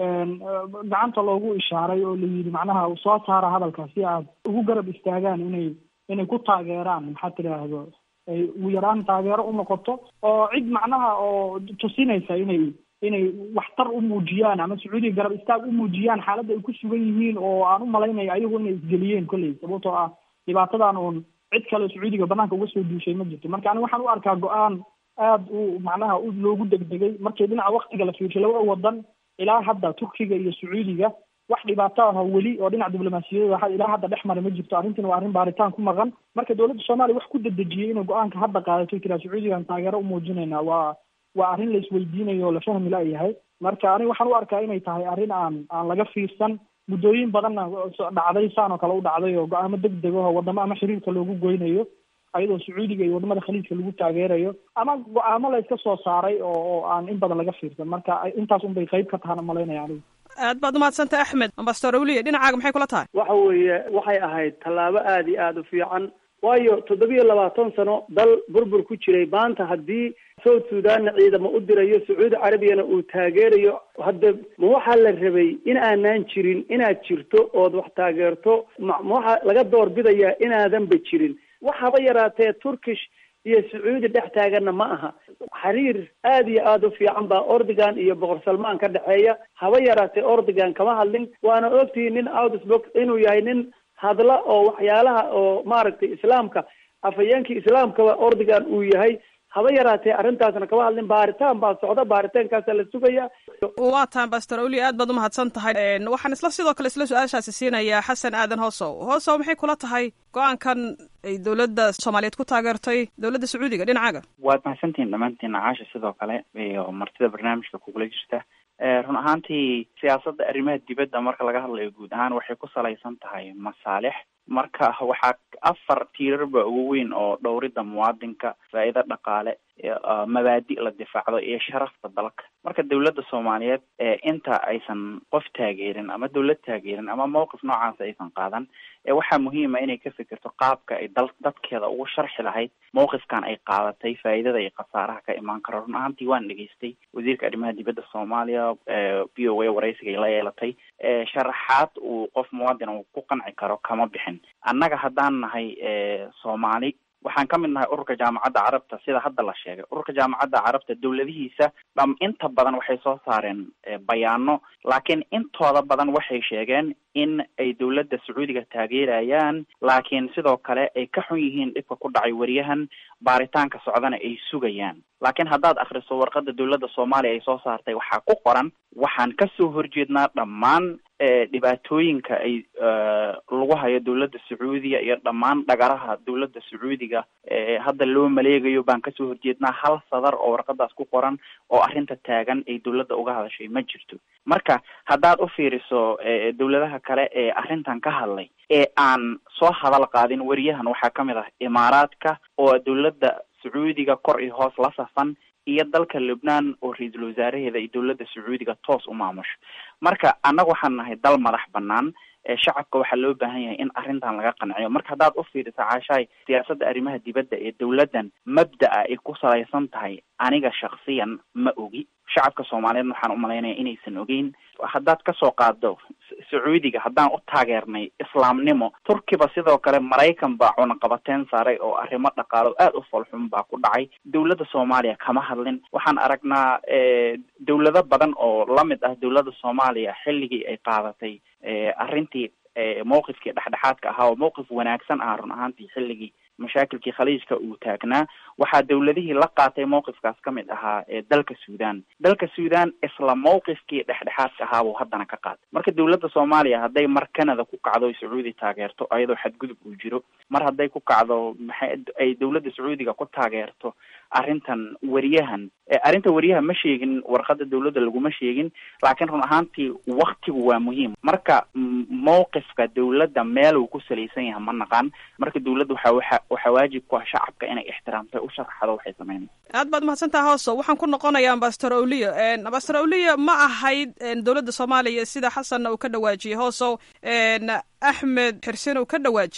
gacanta loogu ishaaray oo la yidhi macnaha soo saara hadalka si aad ugu garab istaagaan inay inay ku taageeraan maxaa tidhaahdo ay ugu yaraan taageero u noqoto oo cid macnaha oo tusinaysa inay inay waxtar u muujiyaan ama sacuudiga garab istaag u muujiyaan xaaladda ay ku sugan yihiin oo aan u malaynayo ayagu inay isgeliyeen kolley sababtoo ah dhibaatadan uun cid kale sacuudiga banaanka uga soo duushay ma jirto marka ani waxaan u arkaa go-aan aada u macnaha u loogu degdegay markii dhinaca waktiga la fiirshay labada wadan ilaa hadda turkiga iyo sacuudiga wax dhibaato ah weli oo dhinaca diblomaasiyadda ilaa hadda dhex mara ma jirto arrintan waa arrin baaritaan ku maqan marka dowladda soomaaliya wax ku dedejiyey inay go-aanka hadda qaadato tiraa sacuudigan taageero u muujinayna waa waa arrin la isweydiinayo oo la fahmi la-yahay marka aniga waxaan u arkaa inay tahay arrin aan aan laga fiirsan muddooyin badanna dhacday saan oo kale u dhacday oo go-aamo deg deg ah wadamo ama xiriirka loogu goynayo ayadoo sacuudiga iyo wadamada khaliijka lagu taageerayo ama go-aamo la iska soo saaray oo oo aan in badan laga fiirsan marka intaas un bay qayb ka tahana malaynaya anigu aad baad umahadsantay axmed ambastor awliya dhinacaaga maxay kula tahay waxa weeye waxay ahayd tallaabo aada iyo aada u fiican waayo toddobiyo labaatan sano dal burbur ku jiray maanta haddii south sudanna ciidamo u dirayo sacuudi carabiyana uu taageerayo hadda ma waxaa la rabay in aanaan jirin inaad jirto ood wax taageerto ma ma waxaa laga door bidayaa inaadanba jirin waxaba yaraatee turkish iyo sacuudi dhex taaganna ma aha xiriir aada iyo aada u fiican baa ordigan iyo boqor salmaan ka dhexeeya haba yaraatee ordigan kama hadlin waana ogtihi nin outsbok inuu yahay nin hadla oo waxyaalaha oo maaragtay islaamka afhayeenkii islaamkaba ordigan uu yahay haba yaraatee arrintaasna kama hadlin baaritaan baa socda baaritaankaasa la sugaya waa tahan bastor awli aad baad umahadsan tahay waxaan isla sidoo kale isla su-aashaasi siinayaa xasan aadan hoosow hoosow maxay kula tahay go-aankan ay dowladda soomaaliyeed ku taageertay dowladda sacuudiga dhinacaaga waad mahadsantihin dhammaantiin caasha sidoo kale iyo martida barnaamijka kugula jirta run ahaantii siyaasadda arrimaha dibadda marka laga hadlayo guud ahaan waxay ku salaysan tahay masaalix marka waxaa afar tiirarba ugu weyn oo dhowridda muwaadinka faa'iido dhaqaale mabaadi la difaacdo iyo sharafta dalka marka dowladda soomaaliyeed inta aysan qof taageerin ama dowlad taageerin ama mawqif noocaas aysan qaadan waxaa muhiima inay ka fikirto qaabka ay dal dadkeeda ugu sharxi lahayd mawqifkan ay qaadatay faa'iidada iyo khasaaraha ka imaan karo run ahaantii waan dhegaystay wasiirka arrimaha dibadda soomaaliya v o a waraysiga ay la yeelatay sharaxaad uu qof muwaadin uu ku qanci karo kama bixin annaga haddaan nahay soomaali waxaan ka mid nahay ururka jaamacadda carabta sida hadda la sheegay ururka jaamacadda carabta dowladihiisa dham inta badan waxay soo saareen bayaano laakiin intooda badan waxay sheegeen in ay dowladda sacuudiga taageerayaan laakiin sidoo kale ay ka xun yihiin dhibka ku dhacay wariyahan baaritaanka socdana ay sugayaan laakiin haddaad akhriso warqadda dowladda soomaaliya ay soo saartay waxaa ku qoran waxaan kasoo horjeednaa dhammaan dhibaatooyinka ay lagu hayo dowladda sacuudiga iyo dhammaan dhagaraha dowladda sacuudiga hadda loo maleegayo baan kasoo horjeednaa hal sadar oo warqadaas ku qoran oo arrinta taagan ay dowladda uga hadashay ma jirto marka haddaad u fiiriso dowladaha kale ee arrintan ka hadlay ee aan soo hadal qaadin wariyahan waxaa ka mid ah imaaraadka oo dowladda sacuudiga kor iyo hoos la safan iyo dalka lubnaan oo ra-iisul wasaaraheeda iyo dowladda sacuudiga toos u maamusho marka annaga waxaan nahay dal madax banaan shacabka waxaa loo baahan yahay in arrintan laga qanciyo marka haddaad u fiiriso caashaay siyaasadda arrimaha dibadda ee dowladdan mabda'a ay ku salaysan tahay aniga shaksiyan ma ogi shacabka soomaaliyeed waxaan u malaynaya inaysan ogeyn haddaad kasoo qaado sacuudiga haddaan u taageernay islaamnimo turkiba sidoo kale maraykan baa cunaqabateyn saaray oo arrimo dhaqaalo aada u falxun baa ku dhacay dowladda soomaaliya kama hadlin waxaan aragnaa dowlado badan oo lamid ah dowladda soomaaliya xilligii ay qaadatay arrintii mawqifkii dhexdhexaadka ahaa oo mawqif wanaagsan ah run ahaantii xilligii mashaakilkii khaliijka uu taagnaa waxaa dowladihii la qaatay mawqifkaas ka mid ahaa dalka suudan dalka suudan isla mawqifkii dhexdhexaadka ahaa buu haddana ka qaatay marka dowladda soomaaliya hadday mar canada ku kacdo sacuudi taageerto ayadoo xadgudub uu jiro mar hadday ku kacdo maxay ay dowladda sacuudiga ku taageerto arrintan wariyahan arrinta wariyaha ma sheegin warqada dowladda laguma sheegin laakiin run ahaantii waktigu waa muhiim marka mawqifka dowladda meel uu ku salaysan yahay ma naqaan marka dowladda waxa waxa waxaa waajib ku ah shacabka inay ixtiraamtay u sharaxdo waxay sameynaysa aad baad mahadsantaha hooso waxaan ku noqonayaa ambastor awliya ambastor awliya ma ahayd dowladda soomaaliya sida xasanna uu ka dhawaajiyey hoosow axmed xirsin uu ka dhawaajiyey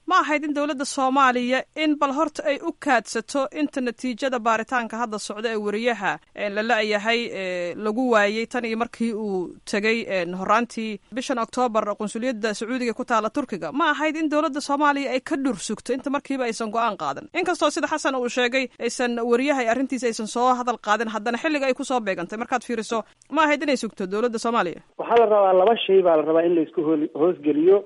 ma ahayd in dowladda soomaaliya in bal horta ay u kaadsato inta natiijada baaritaanka hadda socda ee wariyaha la la-yahay lagu waayey tan iyo markii uu tegey horaantii bishan oktoobar qunsuliyadda sacuudiga ku taala turkiga ma ahayd in dowladda soomaaliya ay ka dhur sugto inta markiiba aysan go-aan qaadan inkastoo sida xasan uu sheegay aysan wariyaha arrintiisa aysan soo hadal qaadin haddana xilliga ay kusoo beegantay markaad fiiriso ma ahayd inay sugto dowladda soomaaliya waxaa la rabaa laba shay baa la rabaa in laisku hol hoosgeliyo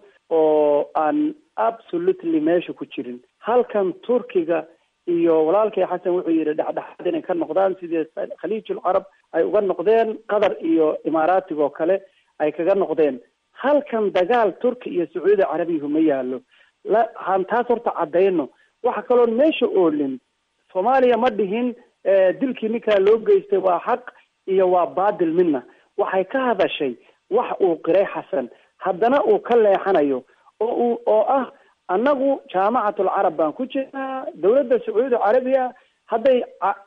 oo aan absolutely meesha ku jirin halkan turkiga iyo walaalkay xasan wuxuu yidhi dhexdhexaad inay ka noqdaan sidii khaliijul carab ay uga noqdeen qatar iyo imaaraatiga oo kale ay kaga noqdeen halkan dagaal turki iyo sacuudi carabiyahu ma yaalo la han taas horta caddayno waxa kaloon meesha oolin soomaaliya ma dhihin dilkii ninkaa loo geystay waa xaq iyo waa baadil midna waxay ka hadashay wax uu qiray xasan haddana uu ka leexanayo oo uu oo ah annagu jaamacatul carab baan ku jirnaa dowladda sacuudi carabiya hadday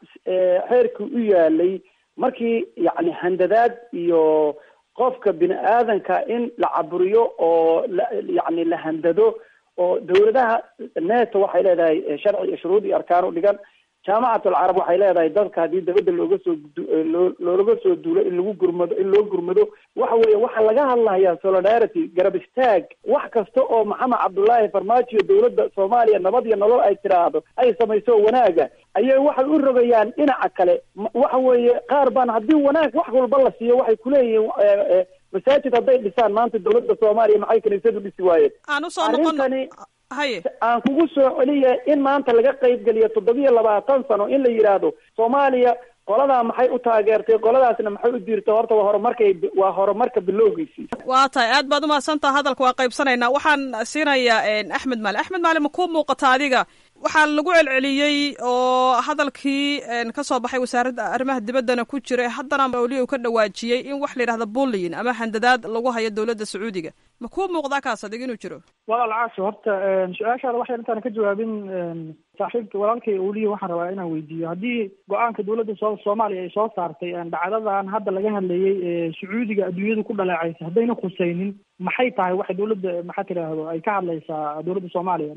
xeerkii u yaalay markii yacni handadaad iyo qofka bini aadanka in la caburiyo oo la yacni la handado oo dowladaha neto waxay leedahay sharci iyo shuruud iyo arkaan u dhigan jaamacatul carab waxay leedahay dadka haddii dabadda looga soo loo looga soo duulo in lagu gurmado in loo gurmado waxa weeye waxaa laga hadlayaa solidarity garab istaag wax kasta oo maxamed cabdullaahi farmaajo iyo dowladda soomaaliya nabad iyo nolol ay tiraahdo ay samayso wanaaga ayay waxay u rogayaan dhinaca kale waxa weeye qaar baan haddii wanaag wax walba la siiyo waxay kuleeyihiin masaajid hadday dhisaan maanta dowladda soomaaliya maxay kaniisadu dhisi waayeen aan usoo noqon haye aan kugu soo celiya in maanta laga qaybgeliyo toddobiyo labaatan sano in la yidhaahdo soomaaliya qoladaa maxay u taageertay qoladaasna maxay u diirtay horta waa horumarkay waa horumarka bilowgiisii waa tahay aad baad umahadsantaha hadalka waa qaybsanaynaa waxaan siinayaa axmed maali axmed maali ma kuu muuqata adiga waxaa lagu celceliyey oo hadalkii ka soo baxay wasaaradda arrimaha dibaddana ku jira haddana mawliya uu ka dhawaajiyey in wax la yidhahda bulliyin ama handadaad lagu hayo dowladda sacuudiga ma kuu muuqdaa kaas adig inuu jiro walaal caasho horta su-aashaada waxay intaan ka jawaabin saaxiibka walaalkay uliya waxaan rabaa inaan weydiiyo haddii go-aanka dowladda soo soomaaliya ay soo saartay dhacdadan hadda laga hadlayay ee sacuudiga adduunyadu ku dhaleecaysa haddayna khusaynin maxay tahay waxay dowladda maxaa tidhaahdo ay ka hadlaysaa dowladda soomaaliya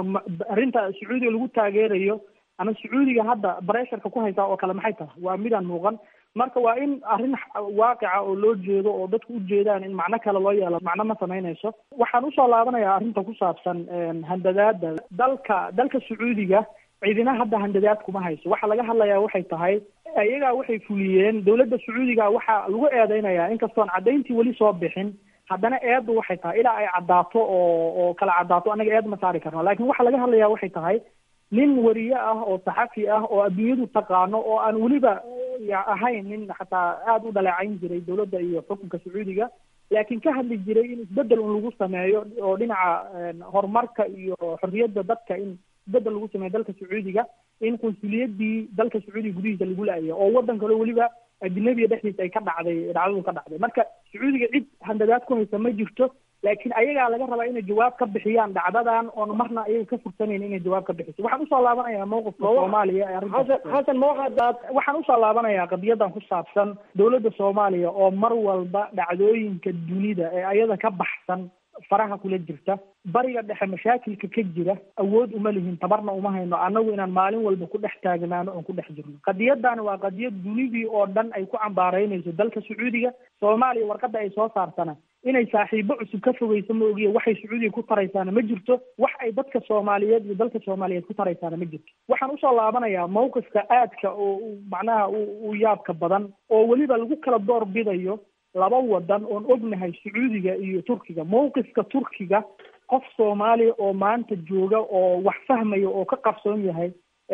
arrinta sacuudiga lagu taageerayo ama sacuudiga hadda baresharka ku haysaa oo kale maxay tahay waa midaan muuqan marka waa in arrin waaqica oo loo jeedo oo dadku u jeedaan in macno kale loo yeelo macno ma samaynayso waxaan usoo laabanayaa arrinta ku saabsan handadaada dalka dalka sacuudiga ciidina hadda handadaad kuma hayso waxa laga hadlayaa waxay tahay iyagaa waxay fuliyeen dowladda sacuudiga waxaa lagu eedeynayaa inkastoon caddayntii weli soo bixin haddana eeddu waxay tahay ilaa ay caddaato oo oo kala caddaato annaga eed ma saari karno lakin waxa laga hadlayaa waxay tahay nin wariye ah oo saxafi ah oo adduunyadu taqaano oo aan weliba ahayn nin xataa aada u dhaleecayn jiray dowladda iyo xukunka sacuudiga laakiin ka hadli jiray in isbedel un lagu sameeyo oo dhinaca horumarka iyo xorriyadda dadka in isbedel lagu sameeyo dalka sacuudiga in qunsuliyadii dalka sacuudiga gudihiisa lagu la-ayo oo waddan kale weliba ajnabiga dhexdiisa ay ka dhacday dhacdadu ka dhacday marka sacuudiga cid handadaad ku haysa ma jirto laakiin ayagaa laga rabaa inay jawaab ka bixiyaan dhacdadan oon marna ayaga ka fursanayn inay jawaab ka bixiso waxaan usoo laabanayaa mawqifka soomaaliya ee arrinta xasan mawxadaad waxaan usoo laabanayaa qadiyadan ku saabsan dowladda soomaaliya oo mar walba dhacdooyinka dunida ee ayada ka baxsan faraha kula jirta bariga dhexe mashaakilka ka jira awood uma lihin tabarna uma hayno annagu inaan maalin walba ku dhex taagnaano oon ku dhex jirno qadiyadani waa qadiyad dunidii oo dhan ay ku cambaaraynayso dalka sacuudiga soomaaliya warqadda ay soo saartana inay saaxiibo cusub ka fogeyso ma ogiya waxay sacuudiga ku taraysaana ma jirto wax ay dadka soomaaliyeed iyo dalka soomaaliyeed ku taraysaana ma jirto waxaan usoo laabanayaa mawqifka aadka oo macnaha u yaabka badan oo weliba lagu kala door bidayo laba wadan oon ognahay sacuudiga iyo turkiga mawqifka turkiga qof soomaaliya oo maanta jooga oo wax fahmaya oo ka qarsoon yahay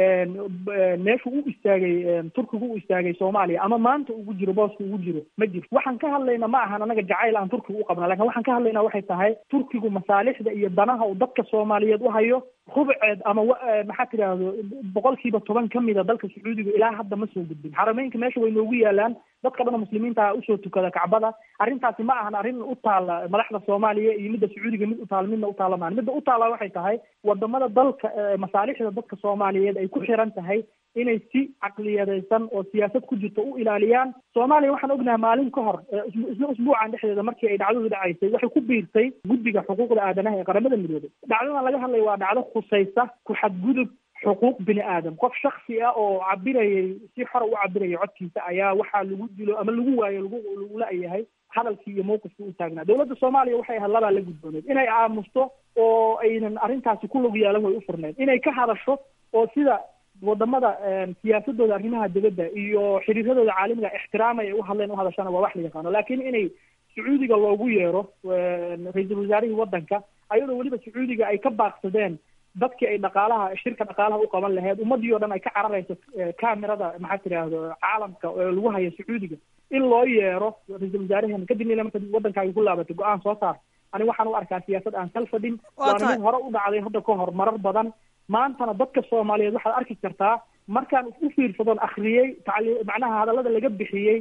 meeshu u istaagay turkigu u istaagay soomaaliya ama maanta ugu jiro booska ugu jiro ma jirto waxaan ka hadlayna ma ahan anaga jacayl aan turkiga u qabna lakin waxaan ka hadlaynaa waxay tahay turkigu masaalixda iyo danaha uu dadka soomaaliyeed u hayo rubceed ama maxaa tidhaahdo boqolkiiba toban ka mida dalka sacuudiga ilaa hadda ma soo gudbin xarameynka meesha way noogu yaalaan dadka dhan muslimiinta usoo tukada kacbada arrintaasi ma ahan arrin u taala madaxda soomaaliya iyo midda sacuudiga mid u taala midna u taala maan midda u taala waxay tahay wadamada dalka masaalixda dadka soomaaliyeed ay ku xiran tahay inay si caqliyadaysan oo siyaasad ku jirto u ilaaliyaan soomaaliya waxaan ognahay maalin ka hor isla usbuucan dhexdeeda markii ay dhacdadu dhacaysay waxay ku biirtay guddiga xuquuqda aadanaha ee qaramada midoobay dhacdadan laga hadlaya waa dhacdo khusaysa ku xadgudub xuquuq bini aadam qof shaksi ah oo cabirayay si xora u cabiraya codkiisa ayaa waxaa lagu dilo ama lagu waayo lagu lagu la-yahay hadalkii iyo mawqifkii u taagnaa dowladda soomaaliya waxay ahayd labaa la gudbooneed inay aamusto oo aynan arrintaasi ku lug yeelan way u furneed inay ka hadasho oo sida wadamada siyaasadooda arrimaha dibadda iyo xiriiradooda caalamiga ixtiraamay ay u hadleen u hadashana waa wax la yaqaano laakiin inay sacuudiga loogu yeero ra-iisul wasaarihii waddanka ayadoo weliba sacuudiga ay ka baaqsadeen dadkii ay dhaqaalaha shirka dhaqaalaha u qaban lahayd ummadii oo dhan ay ka cararayso camerada maxaa tiraahdo caalamka oo lagu hayo sacuudiga in loo yeero ra-iisul wasaaraheena kadib ila marka waddankaaga ku laabatay go-aan soo saar ani waxaan u arkaa siyaasad aan kal fadhin waana mid hore u dhacday hadda ka hor marar badan maantana dadka soomaaliyeed waxaad arki kartaa markaan u fiirsadoon akriyey tacli macnaha hadallada laga bixiyey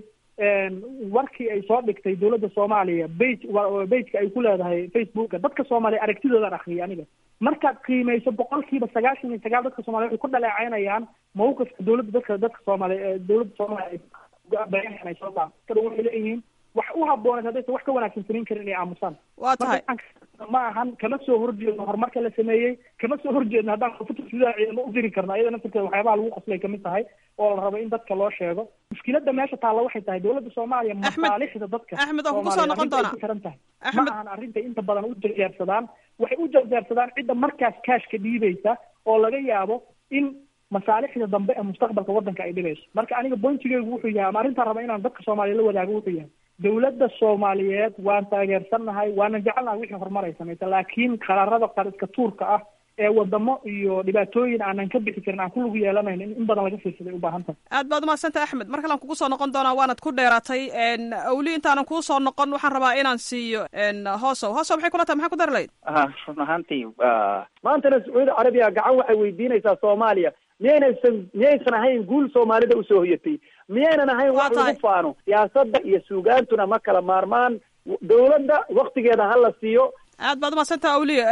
warkii ay soo dhigtay dowladda soomaaliya bage bageka ay ku leedahay facebooka dadka soomaaliya aragtidoodaan akriyay aniga markaad qiimeyso boqolkiiba sagaashan iyo sagaal dadka soomaliya waxay ku dhaleecaynayaan mawqifka dowladda dadka dadka soomaaliya dowladda soomaaliya bayan ay soo saarto waxay leeyihiin wax u habooneed haddaysan wax ka wanaagsan samayn karin inay aamusaan waa tahay ma ahan kama soo horjeedno horumarka la sameeyey kama soo horjeedno haddaan koonfurta suudaan ciidamo u diri karno iyada naftirkeeda waxyaabaha lagu qoslay kamid tahay oo la rabo in dadka loo sheego mushkiladda meesha taalla waxay tahay dowladda soomaaliya masaalixda dadka axmed oo kugu soo noqon doona ku xiran tahay ma ahan arrinta inta badan u jarjaarsadaan waxay u jarjaarsadaan cidda markaas kaashka dhiibaysa oo laga yaabo in masaalixda dambe ee mustaqbalka waddanka ay dhibayso marka aniga bointigeygu wuxuu yahay ama arrintaan raba inaan dadka soomaaliya la wadaago wuxuu yahay dowladda soomaaliyeed waan taageersannahay waana jecelnahay wixii horumar ay samaysa laakiin qaraarada qariska tuurka ah ee wadamo iyo dhibaatooyin aanan ka bixi karin aan ku lug yeelanayn in in badan laga fiirsaday u baahan tahay aad baad umahadsantay axmed mar kalean kugu soo noqon doonaa waanad ku dheeraatay awli intaanan kuu soo noqon waxaan rabaa inaan siiyo hoosow hoosow maxay kula tahay maxaa ku dari lahayd run ahaantii maantana sacuudi carabiya gacan waxay weydiinaysaa soomaaliya miyaynaysan miyaysan ahayn guul soomaalida usoo hoyatay miyaynan ahayn wax lagu faano siyaasadda iyo suugaantuna ma kala maarmaan dowladda waktigeeda ha la siiyo aad baad umadsanta awliya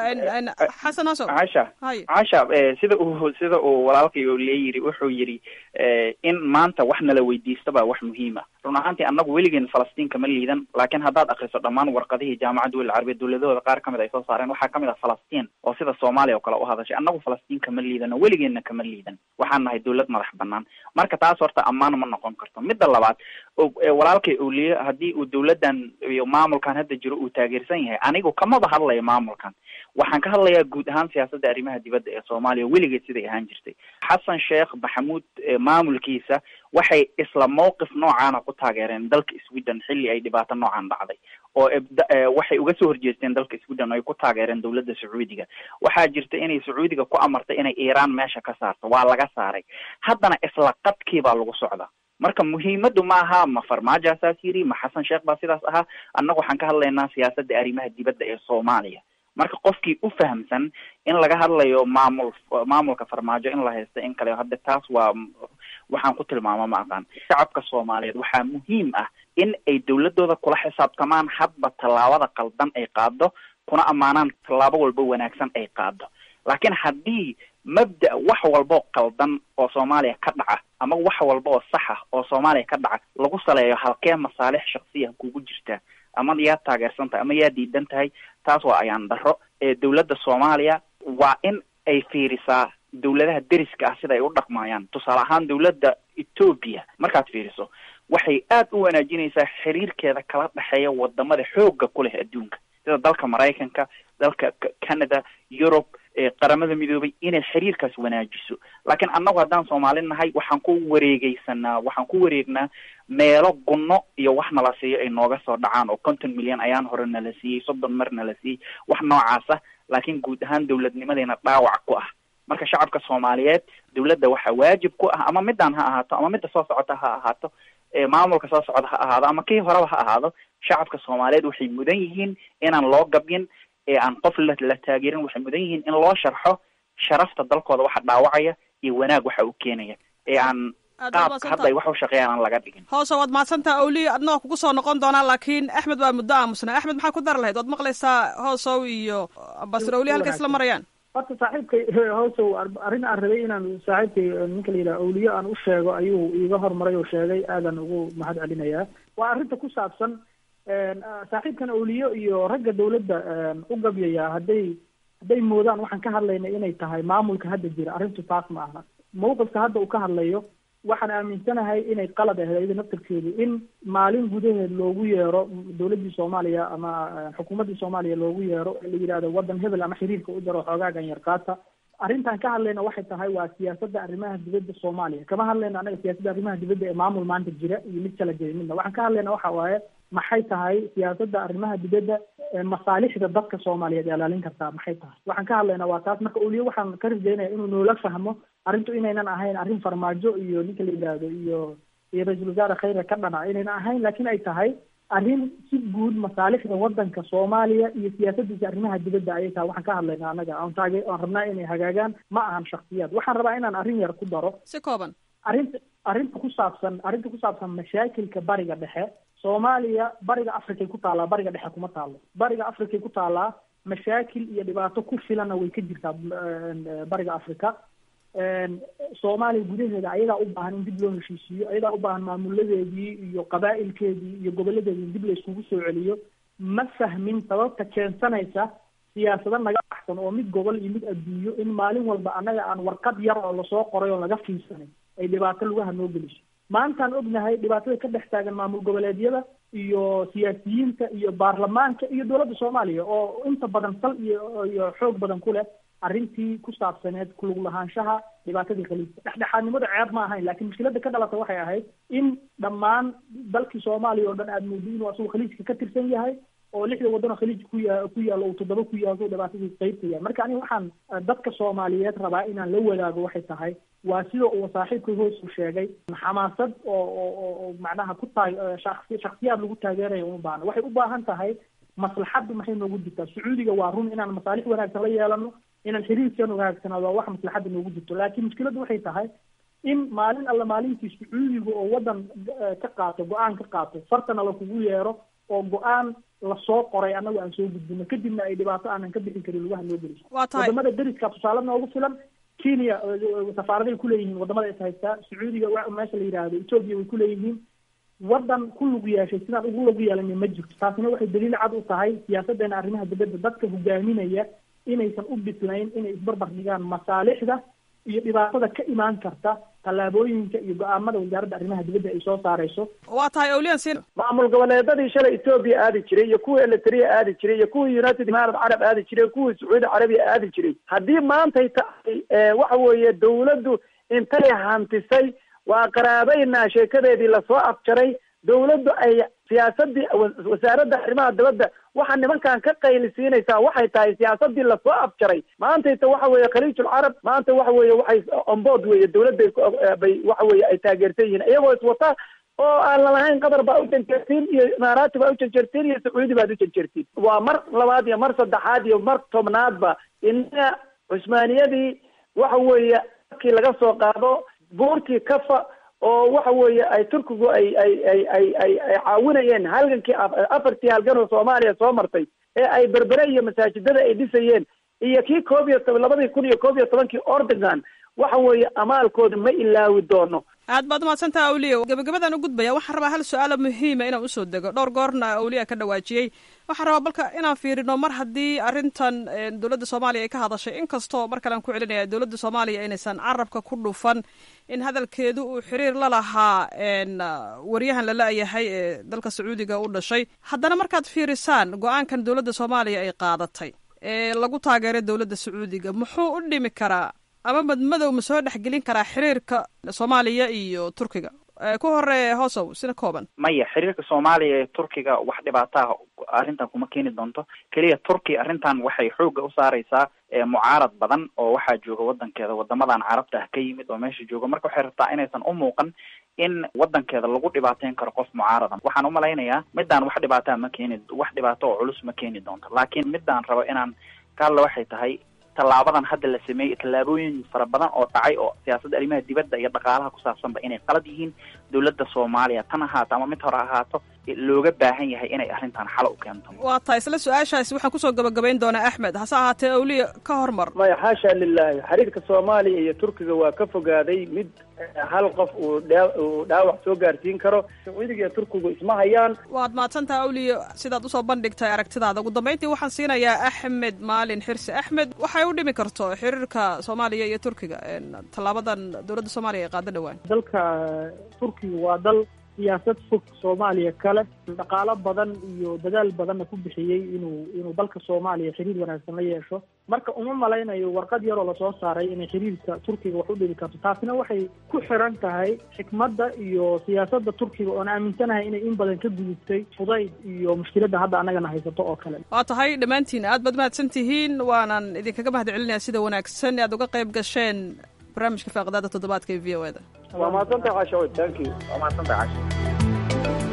xasan hosow casha casha sida uu sida uu walaalkay oliye yiri wuxuu yidhi in maanta wax nala weydiista baa wax muhiima run ahaantii annagu weligeen falastiin kama liidan laakiin haddaad akriso dhammaan warqadihii jaamacadda wel carabiya dowladahooda qaar kamid ay soo saareen waxaa kamid ah falastiin oo sida soomaaliya oo kale u hadashay annagu falastiin kama liidano weligeenna kama liidan waxaan nahay dowlad madax banaan marka taas horta ammaan ma noqon karto midda labaad walaalkay oliye haddii uu dowladdan iyo maamulkan hadda jiro uu taageersan yahay anigu kamaba hadlaya maamulkan waxaan ka hadlayaa guud ahaan siyaasadda arrimaha dibadda ee soomaaliya weligeed siday ahaan jirtay xasan sheekh maxamuud maamulkiisa waxay isla mawqif noocaana ku taageereen dalka sweden xilli ay dhibaato noocan dhacday oo waxay uga soo horjeesteen dalka sweden oo ay ku taageereen dowladda sacuudiga waxaa jirta inay sacuudiga ku amartay inay iiraan meesha ka saarto waa laga saaray haddana isla qadkii baa lagu socdaa marka muhiimadu ma aha ma farmaajo saas yiri ma xasan sheekh baa sidaas ahaa annaga waxaan ka hadlaynaa siyaasadda arrimaha dibadda ee soomaaliya marka qofkii u fahamsan in laga hadlayo maamul maamulka farmaajo in la haysto in kale hadda taas waa waxaan ku tilmaama ma aqaan shacabka soomaaliyeed waxaa muhiim ah in ay dowladooda kula xisaabtamaan hadba tallaabada qaldan ay qaado kuna ammaanaan tallaabo walba wanaagsan ay qaado laakiin haddii mabda wax walboo qaldan oo soomaaliya ka dhaca ama wax walba oo sax ah oo soomaaliya ka dhaca lagu saleeyo halkee masaalix shaksiya kugu jirta ama yaa taageersan tahay ama yaa diidan tahay taas waa ayaan daro ee dowladda soomaaliya waa in ay fiirisaa dowladaha deriska ah sida ay u dhaqmayaan tusaale ahaan dowladda etoobiya markaad fiiriso waxay aad u wanaajinaysaa xiriirkeeda kala dhexeeya wadamada xoogga ku leh adduunka sida dalka maraykanka dalka canada yurub qaramada midoobay inay xiriirkaas wanaajiso laakiin annagu haddaan soomaali nahay waxaan ku wareegeysanaa waxaan ku wareegnaa meelo gunno iyo wax nala siiyo ay nooga soo dhacaan oo konton milyan ayaan hore nala siiyey soddon mar nala siiyey wax noocaasa laakiin guud ahaan dowladnimadeena dhaawac ku ah marka shacabka soomaaliyeed dowladda waxaa waajib ku ah ama midaan ha ahaato ama midda soo socota ha ahaato maamulka soo socda ha ahaado ama kii horeba ha ahaado shacabka soomaaliyeed waxay mudan yihiin inaan loo gabyin ee aan qof la la taageerin waxay mudan yihiin in loo sharxo sharafta dalkooda waxa dhaawacaya iyo wanaag waxa uu keenaya ee aan qaabka hadda ay wax u shaqeeyaan aan laga dhigin hoose waad mahadsantaha awliya adnagoo kugu soo noqon doonaa laakiin axmed waa muddo aamusnaa axmed maxaa ku dari lahayd waad maqlaysaa hoosow iyo ambasar awliya halka isla marayaan horta saaxiibkay hoosow arrin aan rabay inaan saaxiibkay ninka la yidhaha awliyo aan u sheego ayuu iiga hormaray oo sheegay aadan ugu mahad celinayaa waa arrinta ku saabsan saaxiibkan awliyo iyo ragga dawladda u gabyaya hadday hadday moodaan waxaan ka hadlaynay inay tahay maamulka hadda jira arrintu taas ma aha mawqifka hadda uu ka hadlayo waxaan aaminsanahay inay qalad ahayd ayada naftarkeedu in maalin gudaheed loogu yeero dawladdii soomaaliya ama xukuumaddii soomaaliya loogu yeero la yidhahdo waddan hebel ama xiriirka u jaro xoogaagan yarkaata arrintan ka hadlayna waxay tahay waa siyaasadda arrimaha dibadda soomaaliya kama hadlayna anaga siyaasadda arrimaha dibadda ee maamul maanta jira iyo mid kala jira midna waxaan ka hadlayna waxa waaye maxay tahay siyaasadda arrimaha dibadda masaalixda dadka soomaaliyeed ilaalin kartaa maxay tahay waxaan ka hadlaynaa waa taas marka oliyo waxaan ka rajaynaya inuu noola fahmo arrintu inaynan ahayn arrin farmaajo iyo ninka la yidhaahdo iyo iyo ra-iisul wasaare khayra ka dhana inaynan ahayn laakiin ay tahay arrin si guud masaalixda wadanka soomaaliya iyo siyaasadiisa arrimaha dibadda ayay tahay waxaan ka hadlaynaa anaga aan taage aan rabnaa inay hagaagaan ma ahan shaksiyaad waxaan rabaa inaan arrin yar ku daro si kooban arrinta arrinta ku saabsan arrinta ku saabsan mashaakilka bariga dhexe soomaaliya bariga africay ku taallaa bariga dhexe kuma taalo bariga africay ku taallaa mashaakil iyo dhibaato ku filanna way ka jirtaa bariga africa soomaaliya gudaheeda ayadaa u baahan in dib loo heshiisiiyo ayadaa u baahan maamuladeedii iyo qabaa'ilkeedii iyo goboladeedii in dib la iskugu soo celiyo ma fahmin sababta keensanaysa siyaasado naga baxsan oo mid gobol iyo mid adduunyo in maalin walba annaga aan warqad yar oo lasoo qoray oo laga fiirsanay ay dhibaato lugaha noo geliso maantaan ognahay dhibaatada ka dhex taagan maamul goboleedyada iyo siyaasiyiinta iyo baarlamaanka iyo dowladda soomaaliya oo inta badan sal iyo iyo xoog badan ku leh arrintii ku saabsaneed kulug lahaanshaha dhibaatadii khaliijka dhexdhexaadnimada ceeb ma ahayn laakiin mushkiladda ka dhalata waxay ahayd in dhammaan dalkii soomaaliya oo dhan aada moodi inuu asagu khaliijka ka tirsan yahay oo lixda waddan oo khaliij ku ya ku yaalo uu toddoba ku yaalo dhibaatadii qaybta yahay marka aniga waxaan dadka soomaaliyeed rabaa inaan la wadaago waxay tahay waa sida uu saaxiibkay hoos u sheegay xamaasad oo oo oo macnaha ku taag shaqsi shaksiyaad lagu taageeraya uma baahna waxay u baahan tahay maslaxaddu maxay noogu jirtaa sacuudiga waa run inaan masaalix wanaagsan la yeelano inaan xiriirkan wanaagsanaado waa wax maslaxadda noogu jirto laakiin mushkiladdu waxay tahay in maalin alla maalintii sacuudiga oo waddan ka qaato go-aan ka qaato fartana lakugu yeero oo go-aan lasoo qoray annagu aan soo gudbino kadibna ay dhibaato aanan ka bixin karin lugaha noo geliso waa tahay wadamada deriska tusaale noogu filan kenya safaaraday kuleeyihiin wadamada is haystaa sacuudiga meesha la yidhaahdo etoobiya way kuleeyihiin waddan ku lug yeeshay sidaan ugu lug yeelana ma jirto taasina waxay daliil cad u tahay siyaasaddeena arrimaha dibadda dadka hogaaminaya inaysan u bislayn inay isbarbar dhigaan masaalixda iyo dhibaatada ka imaan karta tallaabooyinka iyo go-aamada wasaaradda arrimaha dibadda ay soo saarayso waa tahay awliyan sin maamul goboleedadii shalay etoobiya aadi jiray iyo kuwii eliteria aadi jiray iyo kuwii united imaarad carab aadi jiray kuwii sacuudi carabiya aadi jiray haddii maantay tahay waxa weeye dawladdu intay hantisay waa qaraabaynaa sheekadeedii lasoo afjaray dawladdu ay siyaasadii wasaaradda arrimaha dibadda waxa nimankan ka qaylisiinaysaa waxay tahay siyaasadii lasoo afjaray maantayta waxa weeye khaliijul carab maanta waxa weeye waxay onboard weeye dawladday bay waxa weeye ay taageersan yihiin iyagoo iswata oo aan lalahayn qatar baa u janjeertiin iyo imaaraati baa u janjeertiin iyo sacuudi baad u janjeertiin waa mar labaad iyo mar saddexaad iyo mar tobnaadba inaga cusmaaniyadii waxa weeye markii laga soo qaado buurtii kafa oo waxa weeye ay turkigu ay ay ay ay ay ay caawinayeen halgankii afartii halgan oo soomaaliya soo martay ee ay berbere iyo masaajidada ay dhisayeen iyo kii koob iyo toban labadii kun iyo koob iyo tobankii ordogan waxa weeye amaalkooda ma ilaawi doono aad baad umahadsantaha awliya gabagabadaan u gudbaya waxaan rabaa hal su-aalo muhiima inaan usoo dego dhowr goorna awliya ka dhawaajiyey waxaan rabaa balka inaan fiirino mar haddii arrintan dowladda soomaaliya ay ka hadashay inkastoo mar kalean ku celinaya dowladda soomaaliya inaysan carabka ku dhufan in hadalkeedu uu xiriir la lahaa waryahan la la-yahay ee dalka sacuudiga u dhashay haddana markaad fiirisaan go-aankan dowladda soomaaliya ay qaadatay ee lagu taageeray dowladda sacuudiga muxuu u dhimi karaa ama madmadow ma soo dhexgelin karaa xiriirka soomaaliya iyo turkiga ku hore hoosow sina kooban maya xiriirka soomaaliya ee turkiga wax dhibaataha arrintan kuma keeni doonto keliya turkiya arrintan waxay xoogga u saareysaa mucaarad badan oo waxaa jooga wadankeeda wadamadan carabta ah ka yimid oo meesha jooga marka waxay rabtaa inaysan u muuqan in wadankeeda lagu dhibaateyn karo qof mucaaradan waxaan umalaynayaa midaan wax dhibaataa ma keeni wax dhibaato oo culus ma keeni doonto laakiin midaan rabo inaan ka hadla waxay tahay tallaabadan hadda la sameeyey tallaabooyin fara badan oo dhacay oo siyaasadda arrimaha dibadda iyo dhaqaalaha ku saabsanba inay qalad yihiin dowladda soomaaliya tan ahaato ama mid hore ahaato looga baahan yahay inay arrintan xalo u keento waa tahay isla su-aashaasi waxaan kusoo gabagabayn doonaa axmed hase ahaatee awliya ka hormar maya xaasha lilaahi xiriirka soomaaliya iyo turkiga waa ka fogaaday mid hal qof uu dhaa uu dhaawac soo gaarsiin karo sacuudiga iyo turkigu isma hayaan waad mahadsantaha awliya sidaad usoo bandhigtay aragtidaada ugu dambayntii waxaan siinayaa axmed maalin xirsi axmed waxay u dhimi karto xiriirka soomaaliya iyo turkiga tallaabadan dowladda soomaaliya ay qaado dhowaan dalka turkiga waa dal siyaasad fog soomaaliya kale dhaqaalo badan iyo dadaal badanna ku bixiyey inuu inuu dalka soomaaliya xiriir wanaagsan la yeesho marka uma malaynayo warqad yaroo lasoo saaray inay xiriirka turkiga wax u dhibi karto taasina waxay ku xiran tahay xikmadda iyo siyaasadda turkiga oon aaminsanahay inay in badan ka gudubtay fudayd iyo mushkiladda hadda annagana haysato oo kale waa tahay dhammaantiin aad baad mahadsan tihiin waanan idinkaga mahad celinaya sida wanaagsan aad uga qayb gasheen barnaamijka faaqdaada toddobaadka ee v o eda waa mahadsantahay casho thank you waa mahadsantahay casho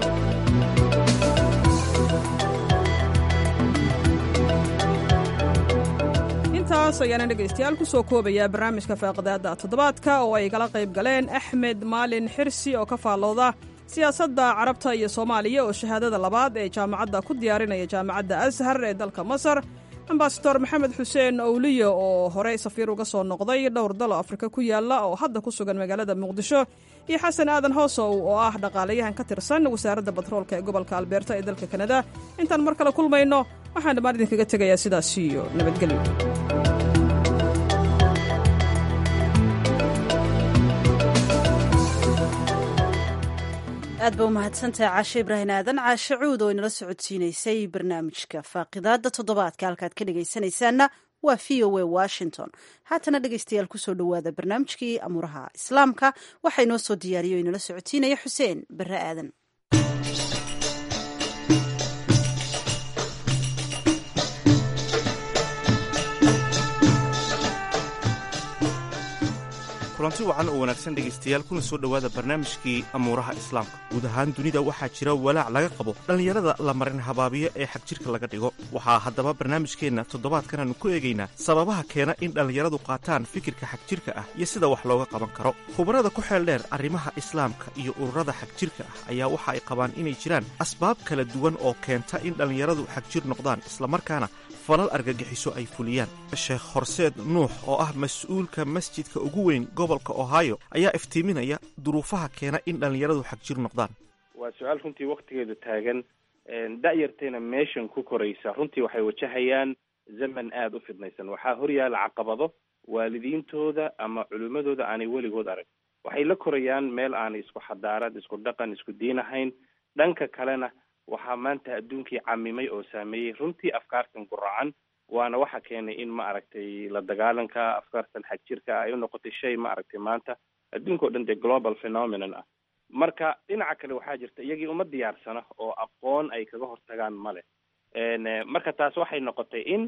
intaas ayaana dhegaystayaal ku soo koobayaa barnaamijka faaqdaada toddobaadka oo ay kala qayb galeen axmed maalin xirsi oo ka faallooda siyaasadda carabta iyo soomaaliya oo shahaadada labaad ee jaamacadda ku diyaarinaya jaamacadda ashar ee dalka masar ambasador maxamed xuseen owliyo oo horey safiir uga soo noqday dhowr dalo afrika ku yaalla oo hadda ku sugan magaalada muqdisho iyo xasan aadan hoosow oo ah dhaqaalayahan ka tirsan wasaaradda batroolka ee gobolka albeerta ee dalka kanada intaan mar kale kulmayno waxaan dhammaan idinkaga tegayaa sidaas iyo nabadgelyo aad ba u mahadsantahay caashe ibraahim aadan caashe cuud oo inala socodsiinaysay barnaamijka faaqidaada toddobaadka halkaad ka dhegaysanaysaanna waa v o a washington haatana dhegaystayaal kusoo dhowaada barnaamijkii amuuraha islaamka waxaa inoo soo diyaariya o inala socodsiinaya xuseen bare aadan kulanti wacan oo wanaagsan dhegaystayaal kuna soo dhowaada barnaamijkii amuuraha islaamka guud ahaan dunida waxaa jira walaac laga qabo dhallinyarada la marin habaabiyo ee xagjirka laga dhigo waxaa haddaba barnaamijkeenna toddobaadkan aanu ku eegaynaa sababaha keena in dhallinyaradu qaataan fikirka xagjirka ah iyo sida wax looga qaban karo khubarada ku xeel dheer arrimaha islaamka iyo ururada xagjirka ah ayaa waxa ay qabaan inay jiraan asbaab kala duwan oo keenta in dhallinyaradu xagjir noqdaan islamarkaana falal argagixiso ay fuliyaan sheekh horseed nuux oo ah mas-uulka masjidka ugu weyn gobolka ohio ayaa iftiiminaya duruufaha keena in dhallinyaradu xagjir noqdaan waa su-aal runtii waktigeedu taagan da-yartayna meeshan ku koraysa runtii waxay wajahayaan zaman aada u fidnaysan waxaa horyaala caqabado waalidiintooda ama culimmadooda aanay weligood arag waxay la korayaan meel aanay isku xadaarad isku dhaqan isku diin ahayn dhanka kalena waxaa maanta adduunkii camimay oo saameeyey runtii afkaartan guracan waana waxa keenay in ma aragtay la dagaalanka afkaartan xagjirka ay u noqotay shay ma aragtay maanta adduunka o dhan dee global phenomenon ah marka dhinaca kale waxaa jirta iyagii uma diyaarsana oo aqoon ay kaga hortagaan male marka taas waxay noqotay in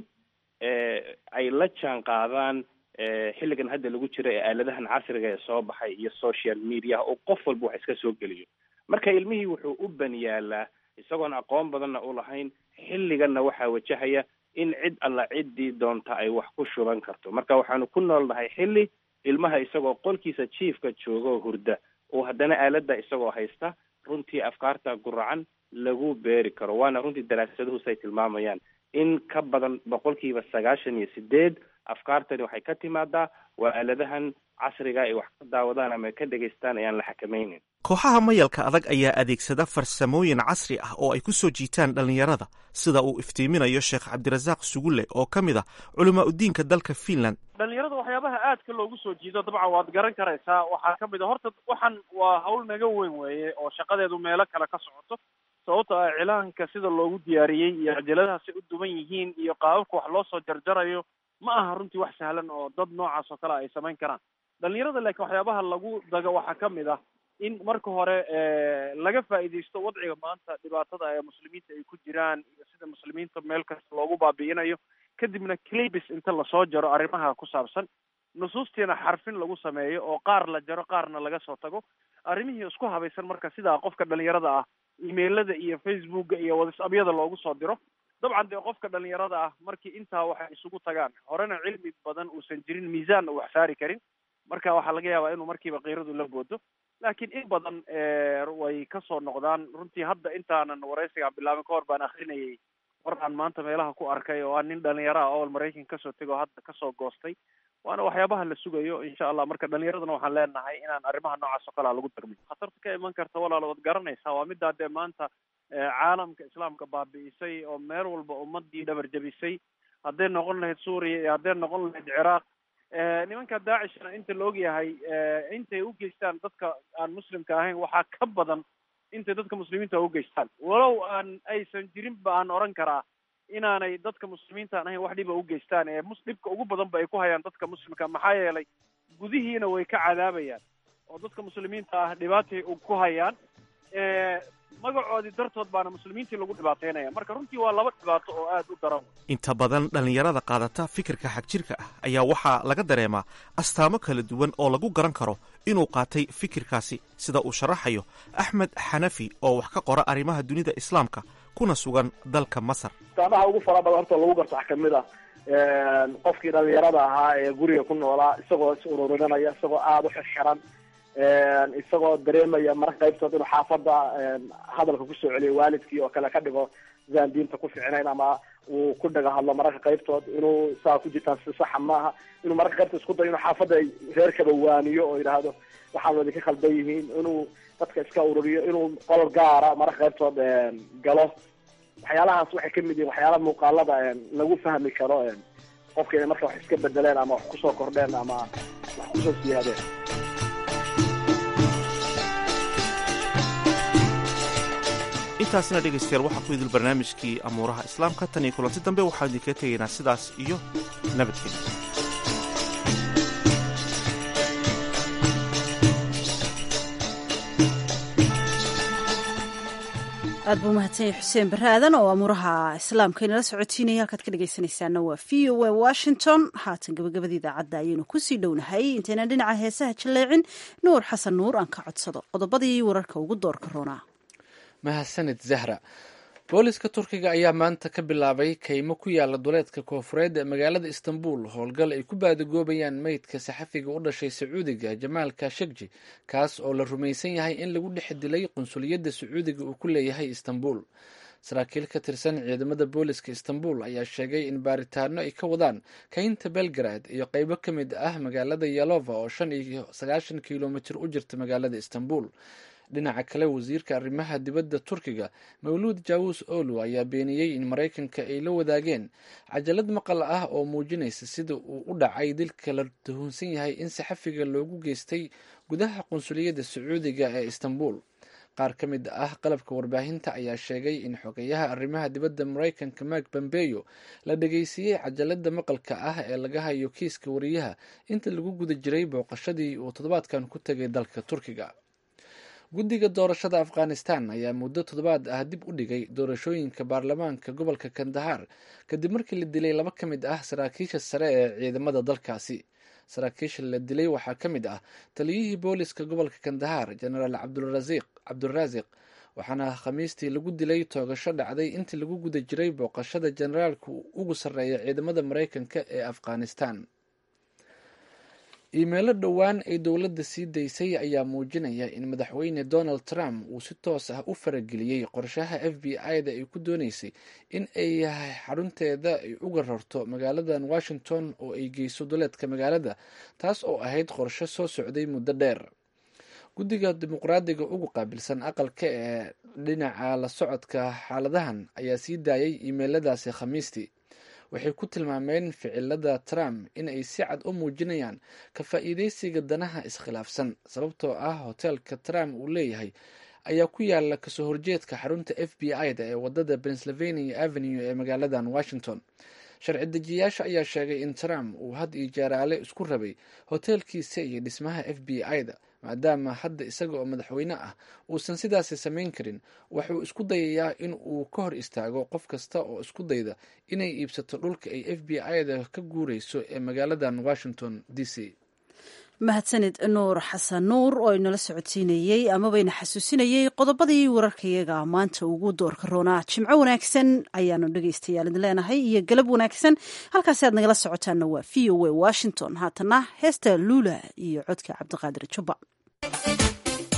ay la jaan qaadaan xilligan hadda lagu jiro ee aaladahan casriga ee soo baxay iyo social media oo qof walba wax iska soo geliyo marka ilmihii wuxuu u ban yaalaa isagoon aqoon badanna u lahayn xilliganna waxaa wajahaya in cid alla ciddii doonta ay wax ku shuban karto marka waxaanu ku noolnahay xilli ilmaha isagoo qolkiisa jiifka jooga oo hurda oo haddana aaladda isagoo haysta runtii afkaarta guracan lagu beeri karo waana runtii daraasaduhu say tilmaamayaan in ka badan boqolkiiba sagaashan iyo sideed afkaartani waxay ka timaadaa waa aaladahan casriga ay wax ka daawadaan ama ka dhegaystaan ayaan la xakamaynin kooxaha mayalka adag ayaa adeegsada farsamooyin casri ah oo ay ku soo jiitaan dhallinyarada sida uu iftiiminayo sheekh cabdirasaaq sugulle oo ka mid ah culamaa udiinka dalka finland dhalinyarada waxyaabaha aadka loogu soo jiido dabcan waad garan karaysaa waxaa ka mid a horta waxan waa hawl naga weyn weeye oo shaqadeedu meelo kale ka socoto sababto ah cilaanka sida loogu diyaariyey iyo cajaladaha si u duban yihiin iyo qaababka wax loo soo jarjarayo ma aha runtii wax sahlan oo dad noocaas oo kale ay samayn karaan dhalinyarada laakiin waxyaabaha lagu dago waxaa ka mid ah in marka hore laga faa'iidaysto wadciga maanta dhibaatada ee muslimiinta ay ku jiraan iyo sida muslimiinta meel kasta loogu baabi'inayo kadibna clibis inta lasoo jaro arrimaha ku saabsan nusuustiina xarfin lagu sameeyo oo qaar la jaro qaarna laga soo tago arrimihii isku habaysan marka sidaa qofka dhalinyarada ah emailada iyo facebooka iyo whatsappyada loogu soo diro dabcan dee qofka dhalinyarada ah markii intaa waxay isugu tagaan horena cilmi badan uusan jirin miisaanna wax saari karin marka waxaa laga yaabaa inuu markiiba kiiradu la boodo laakiin in badan way kasoo noqdaan runtii hadda intaanan waraysigaan bilaabin ka hor baan akrinayay war aan maanta meelaha ku arkay oo aan nin dhalinyaro ah ool maraykan kasoo tego o hadda kasoo goostay waana waxyaabaha la sugayo insha allah marka dhalinyaradana waxaan leenahay inaan arrimaha noocaas oo kalea lagu dagmin khatarta ka iman karta walaal waad garanaysaa waa middaa dee maanta caalamka islaamka baabi'isay oo meel walba ummadii dhabar jabisay hadday noqon lahayd suuriya iyo hadday noqon lahayd ciraaq nimanka daacishna inta la ogyahay intay u geystaan dadka aan muslimka ahayn waxaa ka badan intay dadka muslimiinta u geystaan walow aan aysan jirinba aan oran karaa inaanay dadka muslimiinta aan ahayn wax dhiba u geystaan ee mus dhibka ugu badan ba ay ku hayaan dadka muslimka maxaa yeelay gudihiina way ka cadaabayaan oo dadka muslimiinta ah dhibaatay ku hayaan magacoodii dartood baana muslimiintii lagu dhibaateynaya marka runtii waa laba dhibaato oo aada u daran inta badan dhallinyarada qaadata fikirka xagjirka ah ayaa waxaa laga dareemaa astaamo kala duwan oo lagu garan karo inuu qaatay fikirkaasi sida uu sharaxayo axmed xanafi oo wax ka qora arrimaha dunida islaamka kuna sugan dalka masar astaamaha ugu fara badan horta lagu garto waxaa kamid ah qofkii dhalinyarada ahaa ee guriga ku noolaa isagoo is ururinanaya isagoo aada u xirxiran isagoo dareemaya marka qaybtood inuu xaafada hadalka kusoo celiyo waalidkii oo kale ka dhigo sidaan diinta ku ficnayn ama uu ku dhaga hadlo mararka qaybtood inuu saa ku jirtaan si saxa maaha inuu mararka qaybtood isku dayo inuu xaafadda reerkaba waaniyo oo yidhaahdo waxaan wadi ka khaldan yihiin inuu dadka iska ururiyo inuu qolol gaara mararka qaybtood galo waxyaalahaas waxay kamid yihiin waxyaala muuqaalada lagu fahmi karo qofka inay marka wax iska bedeleen ama wax kusoo kordheen ama wax kusoo siyaadeen intaasina dhegaystayaal waxaa ku idil barnaamijkii amuuraha islaamka tan iyo kulanti dambe waxaan idinkaga tegaynaa sidaas iyo nabadgelya aad buu mahadsanyahy xuseen barre aadan oo amuuraha islaamka inala socotiinaya halkaad ka dhegaysanaysaana waa v o a washington haatan gabagabada idaacadda ayaynu kusii dhownahay intaynan dhinaca heesaha jaleecin nuur xasan nuur aan ka codsado qodobadii wararka ugu doorka roonaa mahadsanid zahra booliska turkiga ayaa maanta ka bilaabay kaymo ku yaala duleedka koofureed ee magaalada istanbul howlgal ay ku baadagoobayaan meydka saxafiga u dhashay sacuudiga jamaal kashegji kaas oo la rumaysan yahay in lagu dhex dilay qunsuliyadda sacuudiga uu ku leeyahay istanbul saraakiil ka tirsan ciidamada booliska istanbul ayaa sheegay in baaritaano ay ka wadaan kaynta belgrad iyo qeybo ka mid ah magaalada yalova oo shan iyo sagaashan kilomitir u jirta magaalada istanbul dhinaca kale wasiirka arrimaha dibadda turkiga mawluud jawus olu ayaa beeniyey in maraykanka ay la wadaageen cajalad maqal ah oo muujinaysa sida uu u dhacay dilka la tuhunsan yahay in saxafiga loogu geystay gudaha qunsuliyadda sacuudiga ee istanbul qaar ka mid ah qalabka warbaahinta ayaa sheegay in xogeyaha arrimaha dibadda maraykanka mark bambeyo la dhageysiiyey cajalada maqalka ah ee laga hayo kiiska wariyaha inta lagu guda jiray booqashadii uu toddobaadkan ku tegay dalka turkiga guddiga doorashada afghanistan ayaa muddo toddobaad ah dib u dhigay doorashooyinka baarlamaanka gobolka kandahar kadib markii la dilay laba ka mid ah saraakiisha sare ee ciidamada dalkaasi saraakiisha la dilay waxaa ka mid ah taliyihii booliska gobolka kandahar genaraal cabduraasiq waxaana khamiistii lagu dilay toogasho dhacday intii lagu guda jiray booqashada generaalka ugu sarreeya ciidamada maraykanka ee afghanistan iimeelo dhowaan ay dowladda sii daysay ayaa muujinaya in madaxweyne donald trump uu si toos ah u farageliyey qorshaha f b i-da ay ku dooneysay in ay xarunteeda ay uga rarto magaaladan washington oo ay geyso duleedka magaalada taas oo ahayd qorshe soo socday muddo dheer guddiga dimuqraadiga ugu qaabilsan aqalka ee dhinaca la socodka xaaladahan ayaa sii daayay iimeeladaasi khamiistii waxay ku tilmaameen ficilada trump in ay si cad u muujinayaan ka faa'iideysiga danaha iskhilaafsan sababtoo ah hoteelka trump uu leeyahay ayaa ku yaala kasoo horjeedka xarunta f b i-da ee wadada pennsylvania avenue ee magaaladan washington sharci dejiyaasha ayaa sheegay in trump uu had iyo jeeraale isku rabay hoteelkiisa iyo dhismaha f b i-da maadaama hadda isaga oo madaxweyne ah uusan sidaasi samayn karin wuxuu isku dayayaa in uu ka hor istaago qof kasta oo isku dayda inay iibsato dhulka ay f b i-da ka guureyso ee magaaladan washington d c mahadsanid nuur xasan nuur oo inala socodsiinayey amabayna xasuusinayey qodobadii wararkayaga maanta ugu doorka roonaa jimco wanaagsan ayaanu dhegaystayaal idin leenahay iyo galab wanaagsan halkaasi aad nagala socotaana waa v o a washington haatana heesta luula iyo codka cabdiqaadir jubba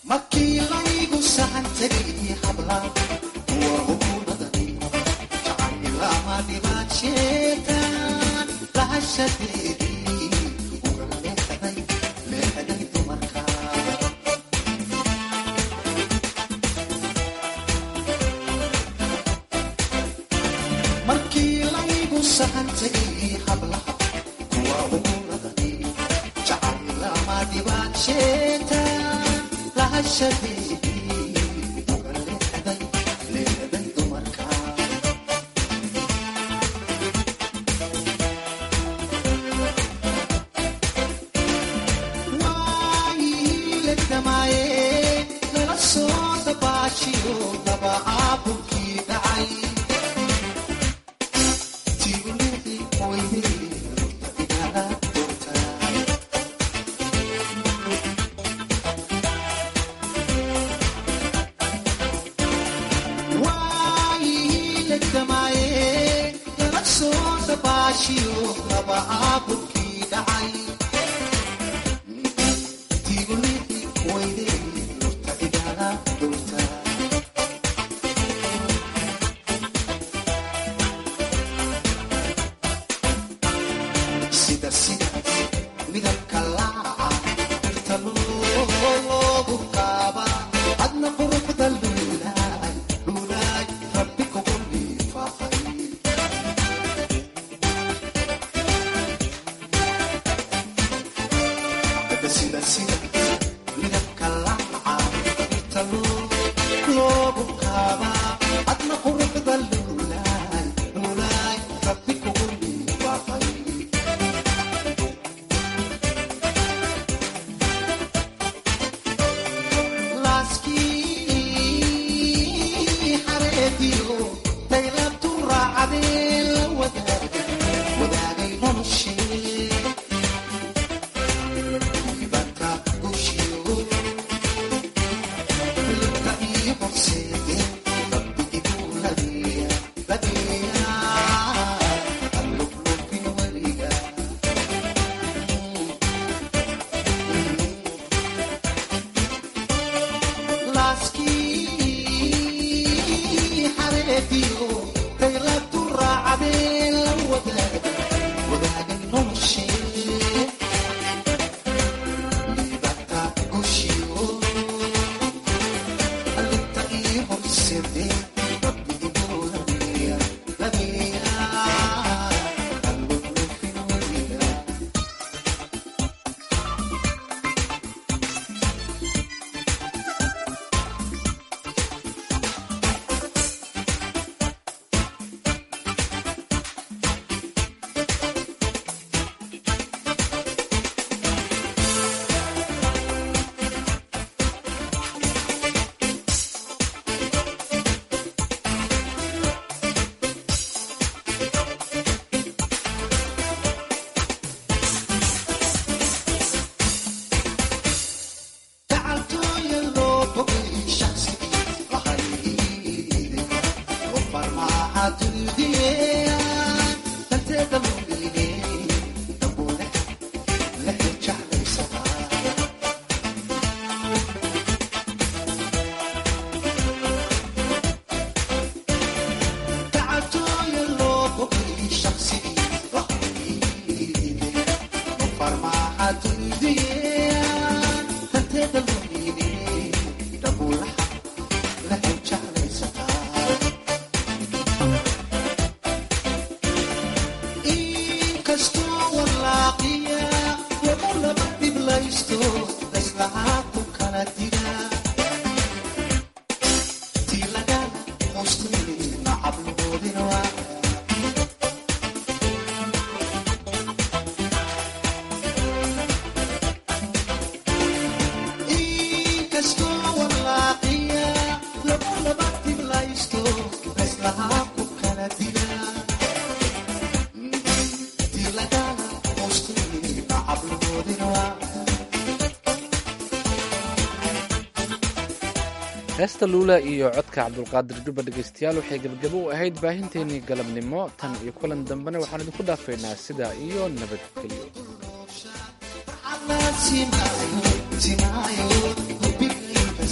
heesta luula iyo codka cabdulqaadir juba dhegaystayaal waxay gebagabo u ahayd baahinteennii galabnimo tan iyo kulan dambena waxaan idinku dhaafaynaa sidaa iyo nabadgelyo Simayo, simayo,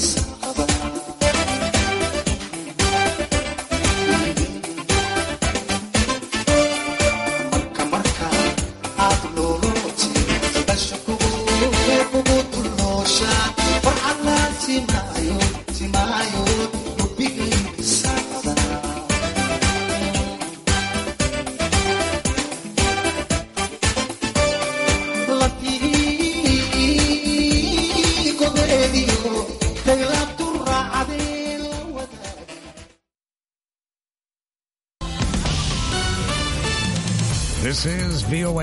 This is VOA